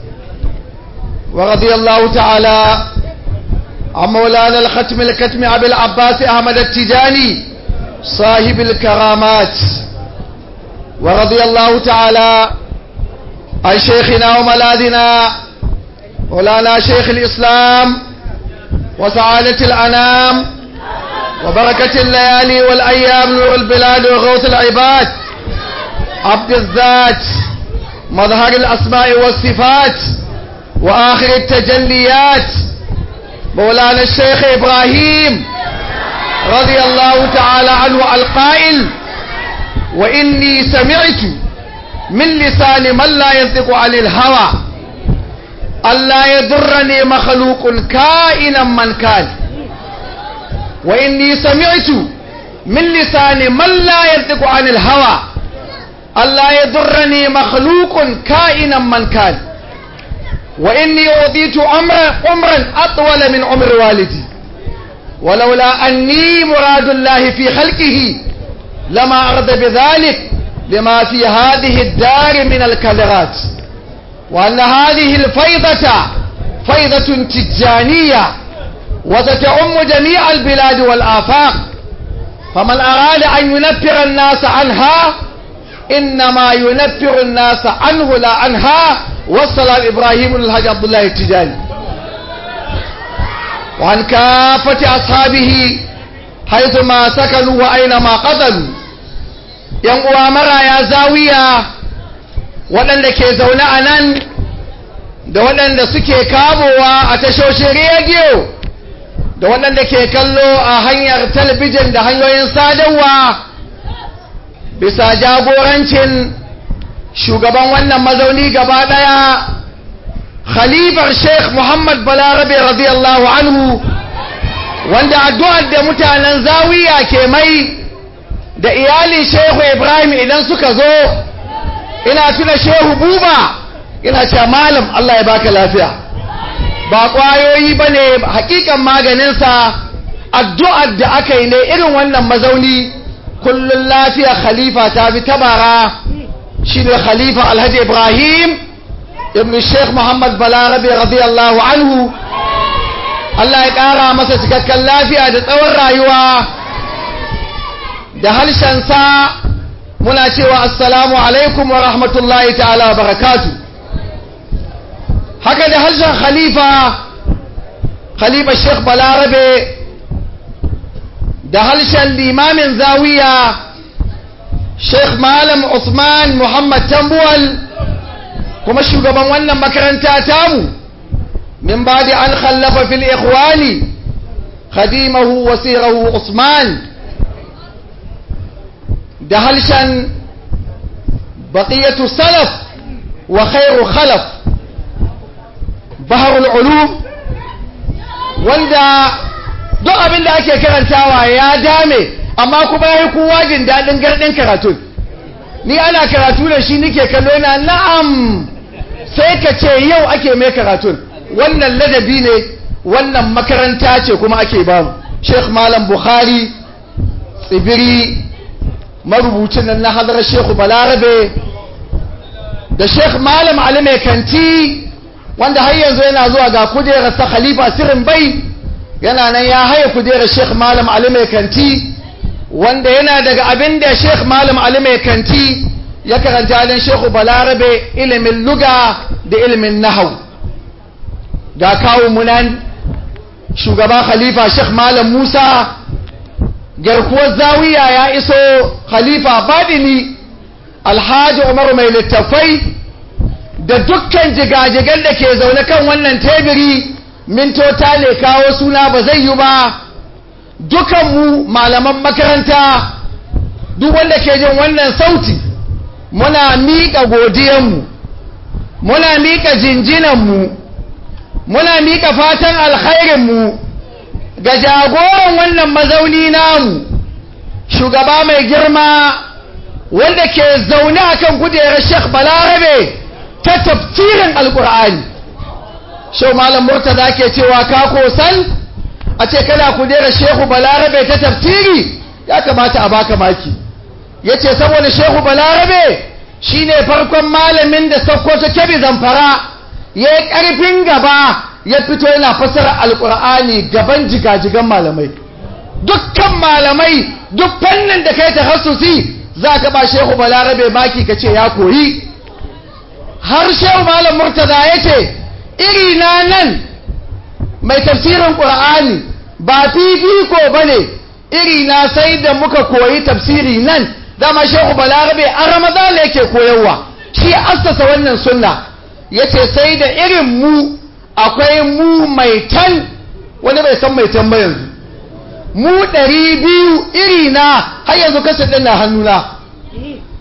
ورضي الله تعالى عن مولانا الختم الكتم أبي العباس أحمد التجاني صاحب الكرامات ورضي الله تعالى عن شيخنا وملاذنا مولانا شيخ الإسلام وسعادة الأنام وبركة الليالي والأيام نور البلاد وغوث العباد عبد الذات مظهر الأسماء والصفات وآخر التجليات مولانا الشيخ إبراهيم رضي الله تعالى عنه القائل وإني سمعت من لسان من لا ينطق عن الهوى ألا يضرني مخلوق كائنا من كان وإني سمعت من لسان من لا ينطق عن الهوى ألا يضرني مخلوق كائنا من كان وإني أعطيت عمرا عمرا أطول من عمر والدي ولولا أني مراد الله في خلقه لما أرد بذلك لما في هذه الدار من الكدرات وأن هذه الفيضة فيضة تجانية وستعم جميع البلاد والآفاق فمن أراد أن ينفر الناس عنها إنما ينفر الناس عنه لا عنها والسلام إبراهيم الحاج عبد الله التجاني وعن كافة أصحابه حيثما سكنوا وأينما قتلوا ينقوى مرا يا زاوية waɗanda ke zaune a nan da waɗanda suke kamowa a tashoshin rediyo da waɗanda ke kallo a hanyar talabijin da hanyoyin sadarwa bisa jagorancin shugaban wannan mazauni gaba ɗaya khalifar sheikh muhammad balarabe radiyallahu anhu wanda addu'ar da mutanen zawiya ke mai da iyalin shehu ibrahim idan suka zo ina tuna shehu buba ina cewa malam Allah ya baka lafiya ba kwayoyi ba ne hakikan maganinsa addu'ar da aka yi ne irin wannan mazauni kullum lafiya khalifa ta fi tabara shi ne khalifa alhaji ibrahim ibn sheikh muhammad balarabe radiyallahu anhu Allah ya ƙara masa cikakken lafiya da tsawon rayuwa da harshensa muna cewa assalamu alaikum wa rahmatullahi ta'ala barakatu haka da harshen khalifa khalifa sheikh balarabe da harshen limamin zawiya sheikh malam usman muhammad tambuwal kuma shugaban wannan makaranta tamu min ba da an khallafa fil ikhwani khadimahu wasirahu usman da halshen baƙiyatu salaf wa khairu khalaf baharul ulum wanda duk abin da ake karantawa ya dame amma kuma ya yi kowa jin daɗin garɗin karatun ni ana karatu da shi nike kallo yana na'am sai ka ce yau ake mai karatun wannan ladabi ne wannan makaranta ce kuma ake bamu sheikh malam bukhari tsibiri marubucin nan na hadarar shekhu balarabe da shekh malam ali mai kanti wanda har yanzu yana zuwa ga kujerar sa khalifa sirin bai yana nan ya haye kujerar shekh malam ali mai kanti wanda yana daga abin da shekh malam ali mai kanti ya karanta halin shekhu balarabe ilimin luga da ilimin nahau ga kawo munan shugaba khalifa shekh malam musa garkuwar zawiya ya iso khalifa badini alhaji umar mai littafai da dukkan jigajigan da ke zaune kan wannan tebiri mintota ne kawo suna ba zai yi ba dukanmu malaman makaranta duk wanda ke jin wannan sauti muna miƙa godiyanmu muna miƙa jinjinanmu muna miƙa fatan alkhairinmu ga jagoran wannan mazauni namu shugaba mai girma wanda ke zaune a kan kujerar sheikh balarabe ta tafsirin alkur'ani shau malam murtaza ke cewa ka kosan a ce kana kujerar shehu balarabe ta tafsiri ya kamata a baka maki ya ce saboda shehu balarabe shine farkon malamin da sokoto kebe zamfara ya yi ƙarfin gaba ya fito yana fasara alkur'ani gaban jigajigan malamai dukkan malamai duk fannin da kai tahassusi za ka ba shehu balarabe maki ka ce ya koyi har shehu malam murtaza ya ce iri na nan mai tafsirin ƙur'ani ba fifiko ba ne iri na sai da muka koyi tafsiri nan dama shehu balarabe an ramadana yake koyarwa shi assasa wannan sunna ya ce sai da irin mu akwai mu mai tan wani bai san mai tan ba yanzu mu ɗari biyu iri na har yanzu kasar ɗin na hannuna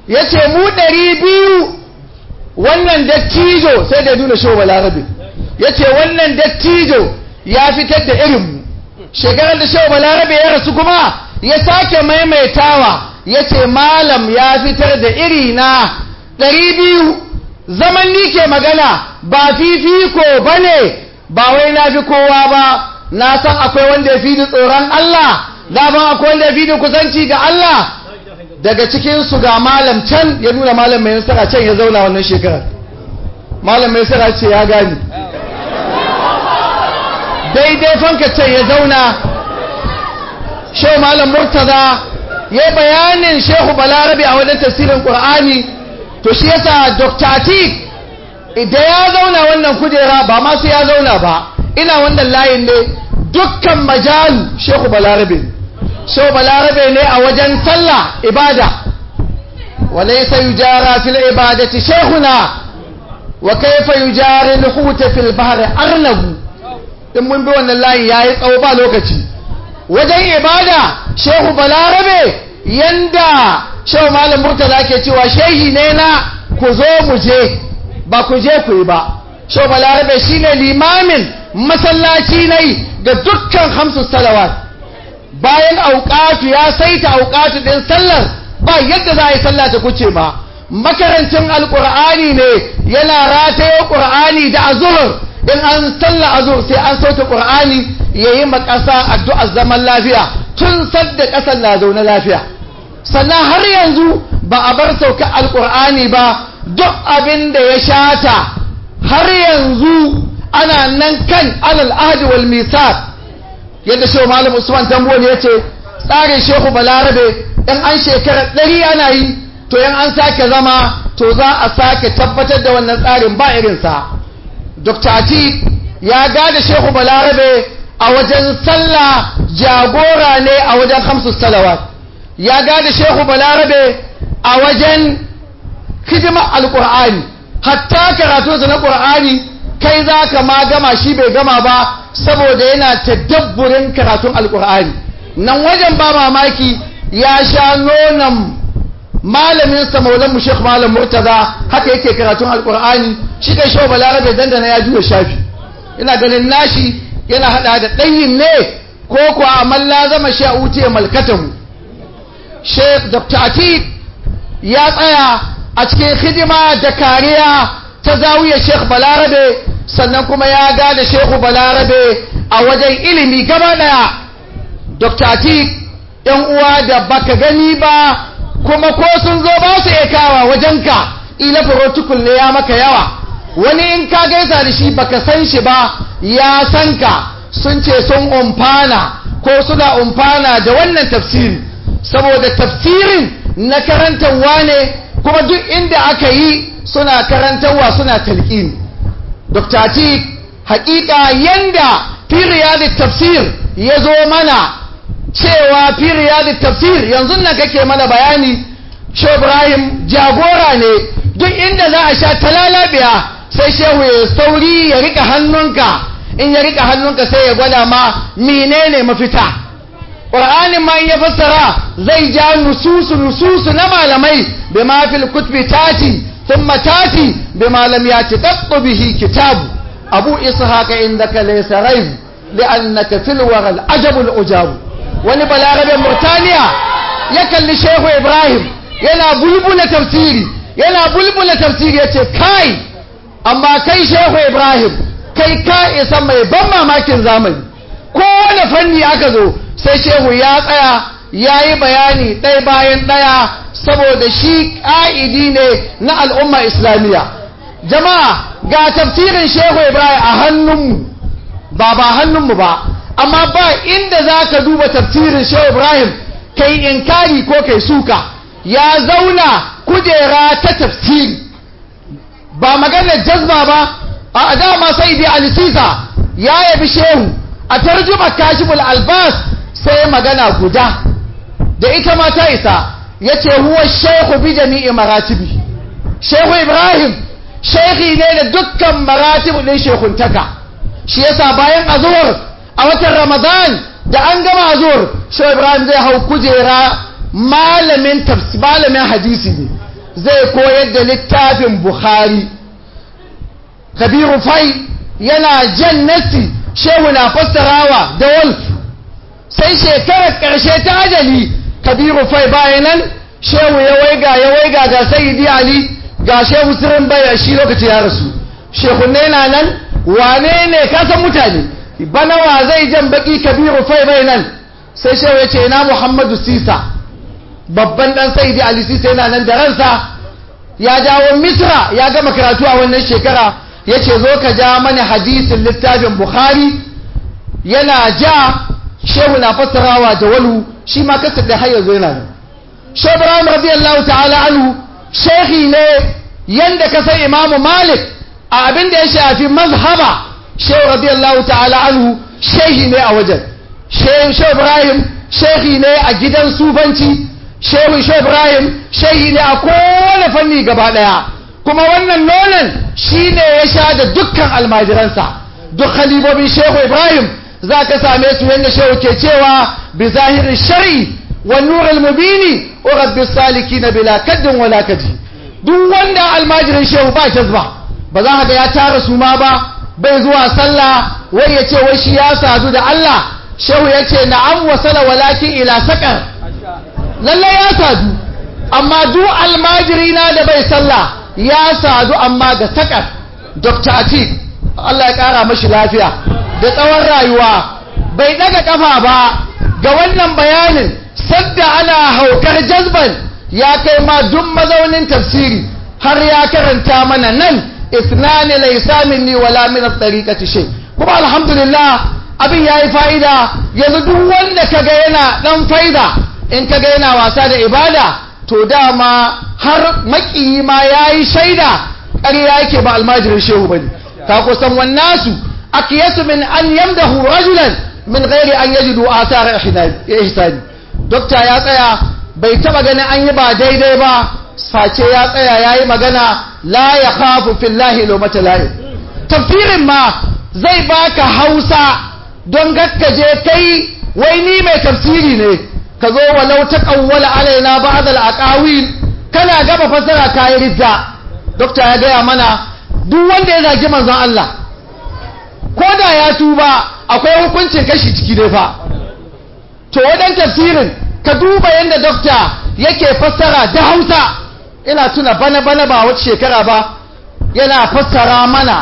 ya ce mu ɗari biyu wannan dattijo sai da nuna shehu balarabe ya ce wannan dattijo ya fitar da irinmu shekarar da shehu balarabe ya rasu kuma ya sake maimaitawa ya ce malam ya fitar da iri na ɗari biyu zaman ni ke magana ba fifiko ba ne ba wai na fi kowa ba na san akwai wanda ya fi ni tsoron Allah daban akwai wanda ya fi ni kusanci ga Allah daga cikinsu ga malam can ya nuna malam mai nasara can ya zauna wannan shekarar malam mai nasara ce ya gani daidai fanka can ya zauna shehu malam murtaza ya bayanin shehu balarabe a wajen tafsirin ƙur'ani to shi yasa dr atik idan ya zauna wannan kujera ba ma sai ya zauna ba ina wannan layin ne dukkan majalu shehu balarabe shehu balarabe ne a wajen sallah ibada walaysa yujara fil ibadati shehuna wa kayfa yujari al-hut fil bahri arnabu in mun bi wannan layin yayi tsawo ba lokaci wajen ibada shehu balarabe yanda shehu malam murtala ke cewa shehi ne na ku zo mu je ba ku je ku yi ba shehu balarabe shine limamin masallaci ne ga dukkan hamsu salawat bayan auqatu ya saita auqatu din sallar ba yadda za a yi sallah ta kuce ba makarancin alqur'ani ne yana rataye qur'ani da azhur in an salla azhur sai an sauta qur'ani yayi makasa addu'ar zaman lafiya tun sadda kasar na zaune lafiya sannan har yanzu ba a bar sauka alqur'ani ba duk abin da ya shata har yanzu ana nan kan alal ahdi wal misaq yadda shehu malam usman tambol ya ce tsarin shehu balarabe in an shekara ɗari ana yi to in an sake zama to za a sake tabbatar da wannan tsarin ba irinsa dr ati ya gada shehu balarabe a wajen sallah jagora ne a wajen hamsu salawat ya gada shehu balarabe a wajen hidimar alkur'ani hatta karatunsa na ƙur'ani kai za ka ma gama shi bai gama ba saboda yana tadabburin karatun alkur'ani nan wajen ba mamaki ya sha nonon malamin sa maulan mu Sheikh Malam Murtaza haka yake karatun alkur'ani shi kai shawo balarabe dandana ya juya shafi ina ganin nashi yana hada da ɗanyin ne ko kuwa amal lazama sha utiya malkatahu Sheikh Dr. Atik ya tsaya a cikin hidima da kariya ta zawiya Sheikh Balarabe sannan kuma ya gada Sheikh Balarabe a wajen ilimi gaba daya Dr. Atik yan uwa da baka gani ba kuma ko sun zo ba su iya kawa wajenka ila protocol ne ya maka yawa wani in ka gaisa da shi baka san shi ba ya san ka sun ce sun umfana ko suna umfana da wannan tafsiri saboda tafsirin na karantarwa ne kuma duk inda aka yi suna karantarwa suna talqin Dr. Atik hakika yanda fi riyadit tafsir ya zo mana cewa fi riyadit tafsir yanzu nan kake mana bayani Shehu Ibrahim jagora ne duk inda za a sha talalabiya sai shehu ya sauri ya rika hannunka in ya rika hannunka sai ya gwada ma menene mafita ƙur'anin ma in ya fassara zai ja nususu nususu na malamai bi ma fil kutbi tati thumma tati bi ma lam yati qattu bihi kitabu abu ishaqa indaka laysa rayb li'annaka fil wara al-ajab al-ujab wani balarabe murtaniya ya kalli shehu ibrahim yana bulbula tafsiri yana bulbula tafsiri yace kai amma kai shehu ibrahim kai ka isa mai ban mamakin zamani kowane fanni aka zo sai shehu ya tsaya ya yi bayani ɗaya bayan ɗaya saboda shi ƙa'idi ne na al'umma islamiyya jama'a ga tafsirin shehu ibrahim a hannunmu ba ba hannunmu ba amma ba inda za ka duba tafsirin shehu ibrahim kai inkari ko kai suka ya zauna kujera ta tafsiri ba maganar jazba ba a dama sai dai alisisa ya yabi shehu a tarjuma kashiful albas sai magana guda da ita ma ta isa ya ce huwa shehu bi jami'i maratibi shehu ibrahim shehi ne da dukkan maratibu ɗin shekuntaka shi yasa bayan azuwar a watan ramadan da an gama azuwar shehu ibrahim zai hau kujera malamin malamin hadisi ne zai koyar da littafin bukhari kabiru fai yana jan nassi shehu na fassarawa da wolf sai shekarar ƙarshe ta ajali kabiru fai bayan nan shehu ya waiga ya waiga ga sayyidi ali ga shehu sirin bayar shi lokaci ya rasu shehunne na nan wane ne kasan mutane bana wa zai jan baki kabiru fai bai nan sai shehu ya ce na muhammadu sisa babban dan sayyidi ali sisa yana nan da ransa ya dawo misra ya gama karatu a wannan shekara ya ce zo ka ja mana hadisin littafin bukhari yana ja shehu na fassarawa da walu shi ma kasa da har yanzu yana nan shehu ibrahim radiyallahu ta'ala anhu shehi ne yanda ka san imamu malik a abin da ya shafi mazhaba shehu radiyallahu ta'ala anhu shehi ne a wajen shehu ibrahim shehi ne a gidan sufanci shehu shehu ibrahim shehi ne a kowane fanni gaba daya kuma wannan nonon shi ne ya sha da dukkan almajiransa duk halibobin shehu ibrahim za ka same su yadda shehu ke cewa bi zahirin shari'i wa nurul mubini wa rabbi saliki na bila kaddin wala kaji duk wanda almajirin shehu ba jazba ba za ka ga ya tara su ma ba bai zuwa sallah wai ya ce wai shi ya sadu da Allah shehu ya ce na'am wa sala walakin ila sakar lallai ya sadu amma duk almajiri na da bai sallah ya sadu amma ga sakar dr atik Allah ya kara mashi lafiya da tsawon rayuwa bai daga kafa ba ga wannan bayanin sadda ana haukar jazban ya kai ma duk mazaunin tafsiri har ya karanta mana nan isnani laysa minni wala min at-tariqati shay kuma alhamdulillah abin yayi fa'ida yanzu duk wanda kaga yana dan faida in kaga yana wasa da ibada to dama har makiyi ma yayi shaida ƙarya yake ba almajirin shehu bane ka kusan wannasu akiyasu min an yamdahu rajulan min ghairi an yajidu athara ihsani dokta ya tsaya bai taba ganin an yi ba daidai ba face ya tsaya yayi magana la yakhafu fillahi lawmata la'i tafsirin ma zai baka Hausa don gakkaje kai wai ni mai tafsiri ne ka zo walau taqawwala alaina ba'd al-aqawil kana gaba fasara kai ridda dokta ya gaya mana duk wanda ya zagi manzon Allah ko da ya tuba akwai hukuncin kashi ciki dai fa to wadan tafsirin ka duba yadda dokta yake fassara da hausa ina tuna bana bana ba wata shekara ba yana fassara mana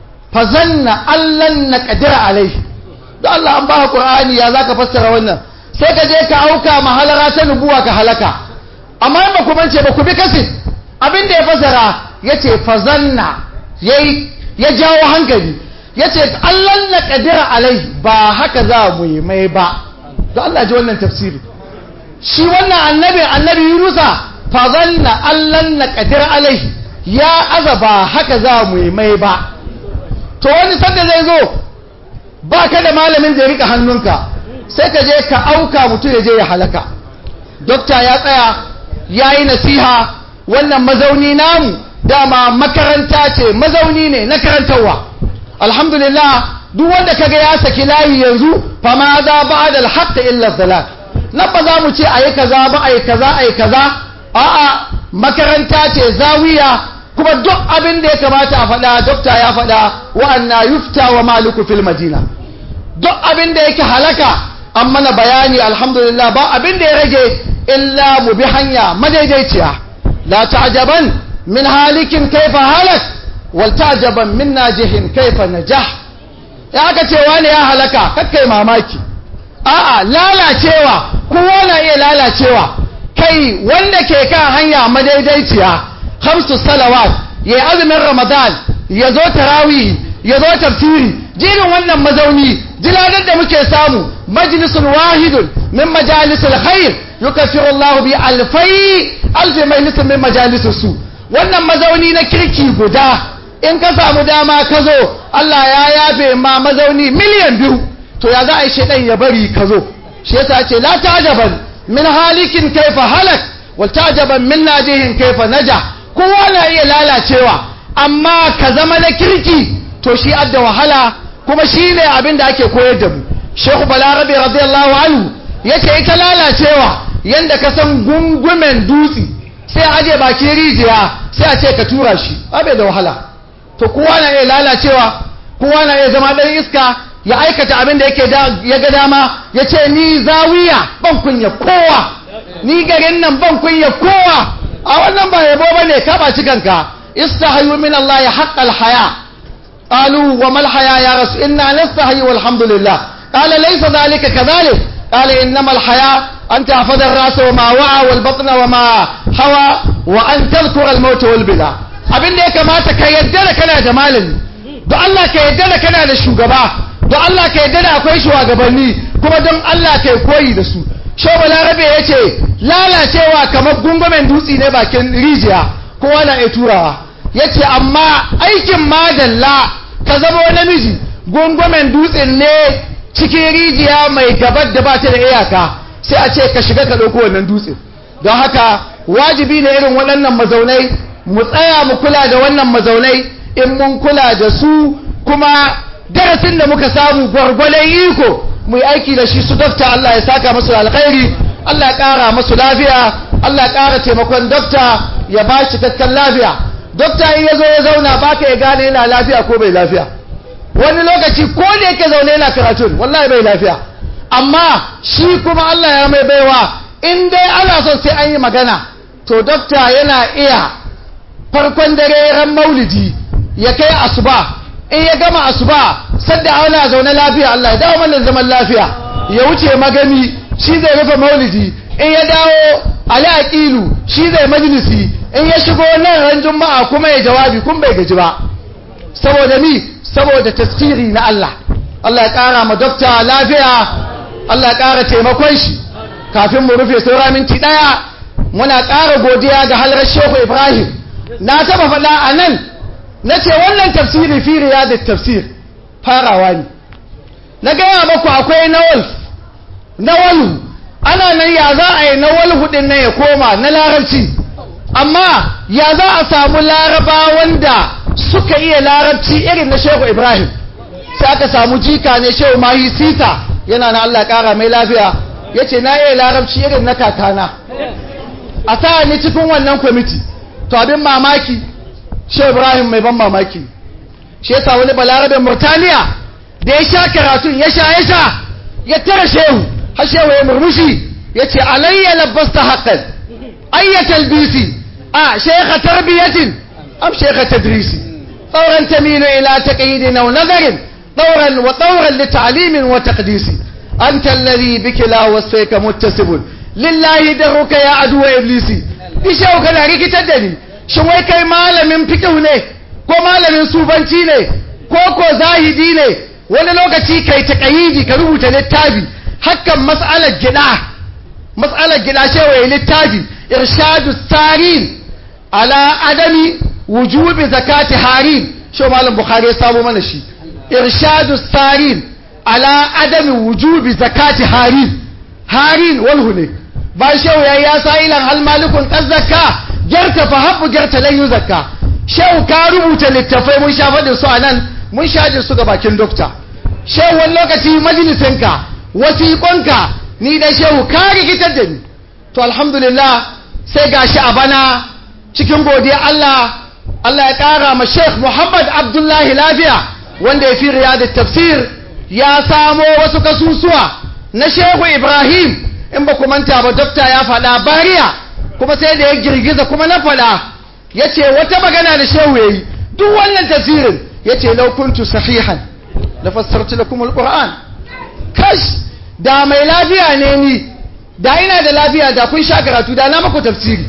fazanna allan na kadira alai da Allah an ba qur'ani ya zaka fassara wannan sai ka je ka auka mahalara ta nubuwa ka halaka amma ba ku bance ba ku bi kasin abin da ya fassara yace fazanna yayi ya jawo hankali yace allan na kadira alai ba haka za mu yi mai ba da Allah ji wannan tafsiri shi wannan annabi annabi Yunusa fa zanna allan na qadir alai ya azaba haka za mu yi mai ba to wani sanda zai zo ba ka da malamin da ya rika hannunka sai ka je ka auka mutum ya je ya halaka dokta ya tsaya ya yi nasiha wannan mazauni namu dama makaranta ce mazauni ne na karantarwa alhamdulillah duk wanda kaga ya saki layi yanzu fa ma za ba'da al-haqq illa dhalal nan ba za mu ce ayi kaza ba ayi kaza ayi kaza a'a makaranta ce zawiya kuma duk abin da ya kamata a faɗa dokta ya faɗa wa anna yufta wa maliku fil madina duk abin da yake halaka an mana bayani alhamdulillah ba abin da ya rage illa mu bi hanya madaidaiciya la ta'jaban min halikin kaifa halak wal ta'jaban min najihin kaifa najah ya aka ce wani ya halaka kakkai mamaki a'a lalacewa kowa na iya lalacewa kai wanda ke kan hanya madaidaiciya hamsu salawat ya azumin ramadan ya zo tarawih ya zo tafsiri jirin wannan mazauni jiladar da muke samu majlisun wahidun min majalisul khair yukaffiru Allah bi alfai alfi majlisun min majalisus su wannan mazauni na kirki guda in ka samu dama ka zo Allah ya yafe ma mazauni miliyan biyu to ya za a yi shaidan ya bari ka zo shi yasa ce la ta'jaban min halikin kaifa halak wal ta'jaban min najihin kaifa naja kowa na iya lalacewa amma ka zama na kirki to shi adda wahala kuma shi ne abin da ake koyar da mu Sheikh Balarabe radiyallahu anhu yace ita lalacewa yanda ka san gungumen dutse sai a aje bakin rijiya sai a ce ka tura shi abai da wahala to kowa na iya lalacewa kowa na iya zama ɗan iska ya aikata abin da yake ya ga dama ya ce ni zawiya ban kunya kowa ni garin nan ban kunya kowa a wannan ba yabo ba ne ka ɓaci kanka istahayu min Allah ya haƙƙal haya qalu wa mal haya ya rasu inna nastahayi walhamdulillah qala laysa dhalika kadhalik qala innamal haya an tahfaza ar-ras wa ma wa'a wal batna wa ma hawa wa an tadhkura al-maut wal bila abin da ya kamata ka yadda da kana da malami don Allah ka yadda da kana da shugaba don Allah ka yadda da akwai shugabanni kuma don Allah ka koyi da su shoba larabe ya ce lalacewa kamar gungumen dutse ne bakin rijiya kowa na iya turawa ya ce amma aikin madalla ka zama namiji gungumen dutsen ne cikin rijiya mai gabar da ba ta da iyaka sai a ce ka shiga ka ɗauko wannan dutsen don haka wajibi ne irin waɗannan mazaunai mu tsaya mu kula da wannan mazaunai in mun kula da su kuma darasin da muka samu gwargwalon iko mu yi aiki da shi su dafta Allah ya saka masu alkhairi Allah ya ƙara masu lafiya Allah ya ƙara taimakon dokta ya ba shi cikakken lafiya dokta in ya zo ya zauna ba ka ya gane yana lafiya ko bai lafiya wani lokaci ko da yake zaune yana karatun wallahi bai lafiya amma shi kuma Allah ya mai baiwa in dai ana son sai an yi magana to dokta yana iya farkon dare ran maulidi ya kai asuba in ya gama asuba sadda ana zaune lafiya Allah ya dawo mana zaman lafiya ya wuce magani shi zai rufe maulidi in ya dawo ali aqilu shi zai majalisi in ya shigo nan ran juma'a kuma ya jawabi kun bai gaji ba saboda ni saboda tasiri na Allah Allah ya kara ma dokta lafiya Allah ya kara taimakon shi kafin mu rufe saura minti daya muna kara godiya ga halrar Shehu Ibrahim na taba faɗa a nan na ce wannan tafsiri fi da tafsir farawa ne na gaya maku akwai nawal nawalu ana nan ya za a yi nawal hudin nan ya koma na larabci amma ya za a samu laraba wanda suka iya larabci irin na shehu ibrahim sai aka samu jika ne shehu mahi sita yana na allah kara mai lafiya ya ce na iya larabci irin na kakana a sa ni cikin wannan kwamiti to abin mamaki shehu ibrahim mai ban mamaki shi yasa wani balarabin murtaniya da ya sha karatun ya sha ya sha ya tara shehu har shehu ya murmushi ya ce alayya labbasta haƙƙan ayyatal bisi a shekha tarbiyatin am shekha tadrisi tsauran tamilu ila taqyidin aw nazarin طورا وطورا لتعليم وتقديس أنت الذي بك لا وصفيك متسب لله درك يا عدو إبليسي إيشاو كان ريكي تدني شوي كي malamin fikihu ne ko malamin sufanci ne ko ko zahidi ne wani lokaci kai taƙayidi ka rubuta littafi hakan mas'alar gida mas'alar gida cewa ya littafi irshadu sarin ala adami wujubi zakati harin shi malam bukhari ya samu mana shi irshadu sarin ala adami wujubi zakati harin harin walhu ne ba shehu ya ya sa'ilan hal malikun kan zakka gyarta fa habbu gyarta lan yu zakka shehu ka rubuta littafai mun sha faɗin su a nan mun sha su ga bakin dokta shehu wani lokaci majalisinka wasiƙonka ni da shehu ka rikitar da ni to alhamdulillah sai gashi a bana cikin godiya Allah Allah ya ƙara ma Sheikh Muhammad Abdullahi lafiya wanda ya fi riyadu tafsir ya samo wasu kasusuwa na Shehu Ibrahim in ba ku manta ba dokta ya faɗa bariya kuma sai da ya girgiza kuma na faɗa ya ce wata magana da Shehu ya yi duk wannan tafsirin ya ce laukuntu sahihan da fassarci da kuma alƙur'an kash da mai lafiya ne ni da ina da lafiya da kun sha karatu da na maku tafsiri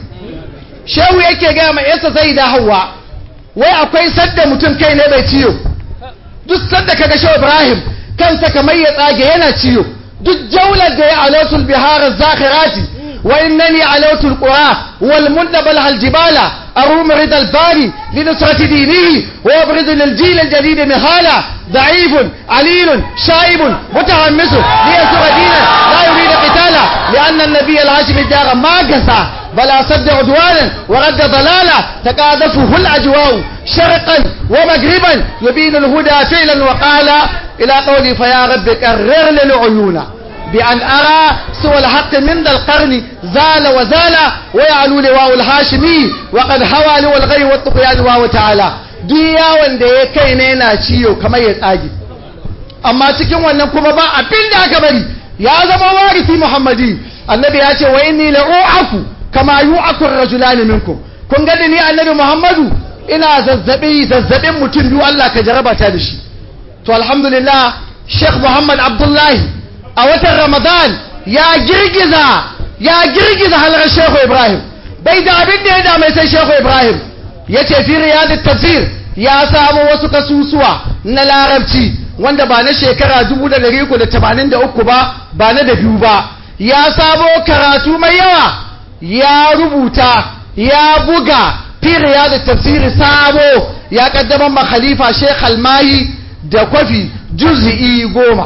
shehu yake gaya mai yasa sai da hawa wai akwai sadda mutum kai ne bai ciyo duk sadda kaga shehu ibrahim kansa kamar ya tsage yana ciyo duk jaular da ya alautul bihar zakhirati wa innani alautul qura wal mundabal hal jibala أروم رضا الباري لنصرة دينه ويبرز للجيل الجديد مهالا ضعيف عليل شائب متحمس ليسر دينا لا يريد قتالا لأن النبي الهاشم الدار ما قسى بل أصد عدوانا ورد ضلالا تقاذفه الأجواء شرقا ومغربا يبين الهدى فعلا وقالا إلى قولي فيا رب كرر للعيون بأن أرى سوى الحق من ذا القرن زال وزال ويعلو لواء الهاشمي وقد هوى لواء الغي والطغيان وهو تعالى دنيا wanda ya kai ne yana ciyo kamar ya tsage amma cikin wannan kuma ba abin da aka bari ya zama warisi muhammadi annabi ya ce wa inni la'u'aku kama yu'aku ar-rajulani minkum kun ga ni annabi muhammadu ina zazzabi zazzabin mutum biyu Allah ka jaraba ta da shi to alhamdulillah Sheikh Muhammad Abdullahi a watan Ramadan ya girgiza ya girgiza halar Sheikh Ibrahim bai da abin da ya dame sai Sheikh Ibrahim ya ce fi riyadut tafsir ya samu wasu kasusuwa na larabci wanda ba na shekara 1383 ba ba na da biyu ba ya samo karatu mai yawa ya rubuta ya buga fi riyadut tafsir sabo ya kaddamar ma khalifa Sheikh Almahi da kwafi juz'i goma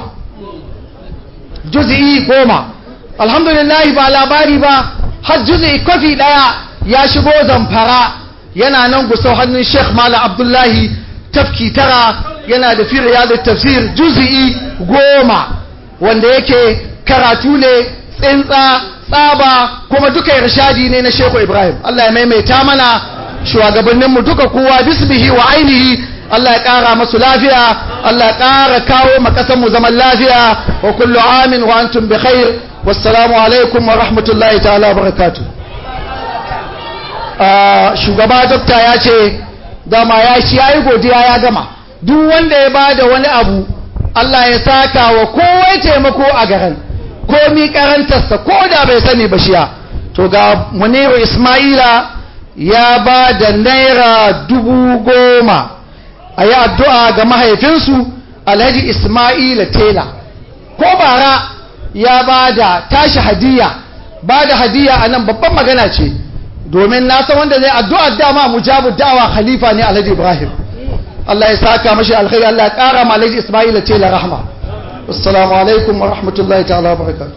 juz'i goma alhamdulillah ba labari ba har juz'i kwafi daya ya shigo zamfara yana nan gusau hannun sheikh malam abdullahi tafki tara yana da fi riyadut tafsir juz'i goma wanda yake karatu ne tsintsa tsaba kuma duka irshadi ne na shehu ibrahim Allah ya maimaita mana shugabanninmu duka kowa bisbihi wa ainihi Allah ya ƙara masu lafiya Allah ya ƙara kawo makasanmu zaman lafiya wa kullu amin wa antum bi khair wassalamu alaikum wa rahmatullahi ta'ala barakatu shugaba dokta ya ce dama ya shi ya yi godiya ya gama duk wanda ya bada wani abu Allah ya saka wa kowai taimako a garin komi karantarsa ko da bai sani ba shiya to ga muniru ismaila ya ba da naira dubu goma a yi addu'a ga mahaifinsu alhaji ismaila tela ko bara ya ba da tashi hadiya ba da hadiya a nan babban magana ce domin na san wanda zai addu'a dama mujabu da'awa khalifa ne alhaji ibrahim Allah ya saka mashi alkhairi Allah ya kara ma alhaji ismaila tela rahma assalamu alaikum wa rahmatullahi ta'ala wa barakatuh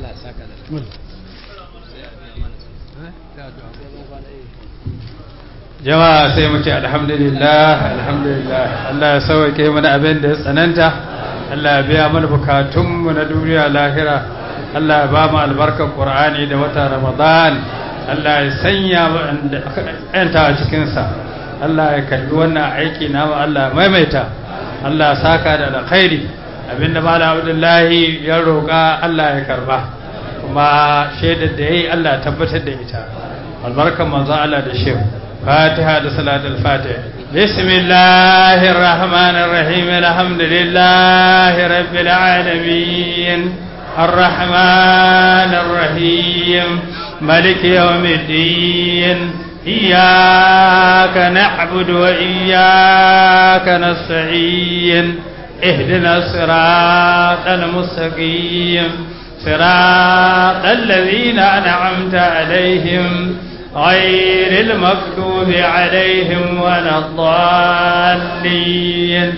jama'a sai mu ce alhamdulillah alhamdulillah Allah ya sauke mana abin da ya tsananta Allah ya biya mana bukatunmu na duniya lahira Allah ya ba mu albarkar Qur'ani da wata Ramadan Allah ya sanya mu ƴanta a cikin sa Allah ya kalli wannan aiki namu Allah ya maimaita Allah ya saka da alkhairi abinda Malam Abdullahi ya roƙa Allah ya karba kuma shaidar da yayi Allah ya tabbatar da ita albarkar manzo Allah da shehu فاتحة صلاة الفاتحة بسم الله الرحمن الرحيم الحمد لله رب العالمين الرحمن الرحيم ملك يوم الدين إياك نعبد وإياك نستعين اهدنا الصراط المستقيم صراط الذين أنعمت عليهم غير المكتوب عليهم ولا الضالين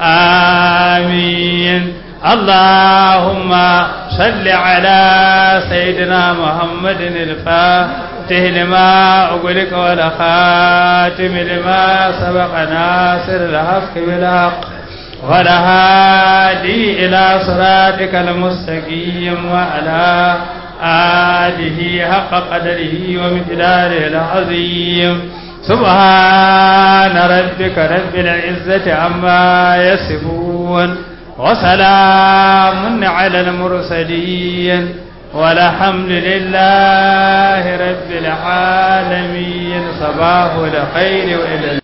آمين اللهم صل على سيدنا محمد الفاتح لما أغلق ولا خاتم لما سبق ناصر الحق بالحق ولا هادي إلى صراطك المستقيم وعلى آله حق قدره ومقداره العظيم سبحان ربك رب العزة عما يصفون وسلام على المرسلين والحمد لله رب العالمين صباح الخير وإلى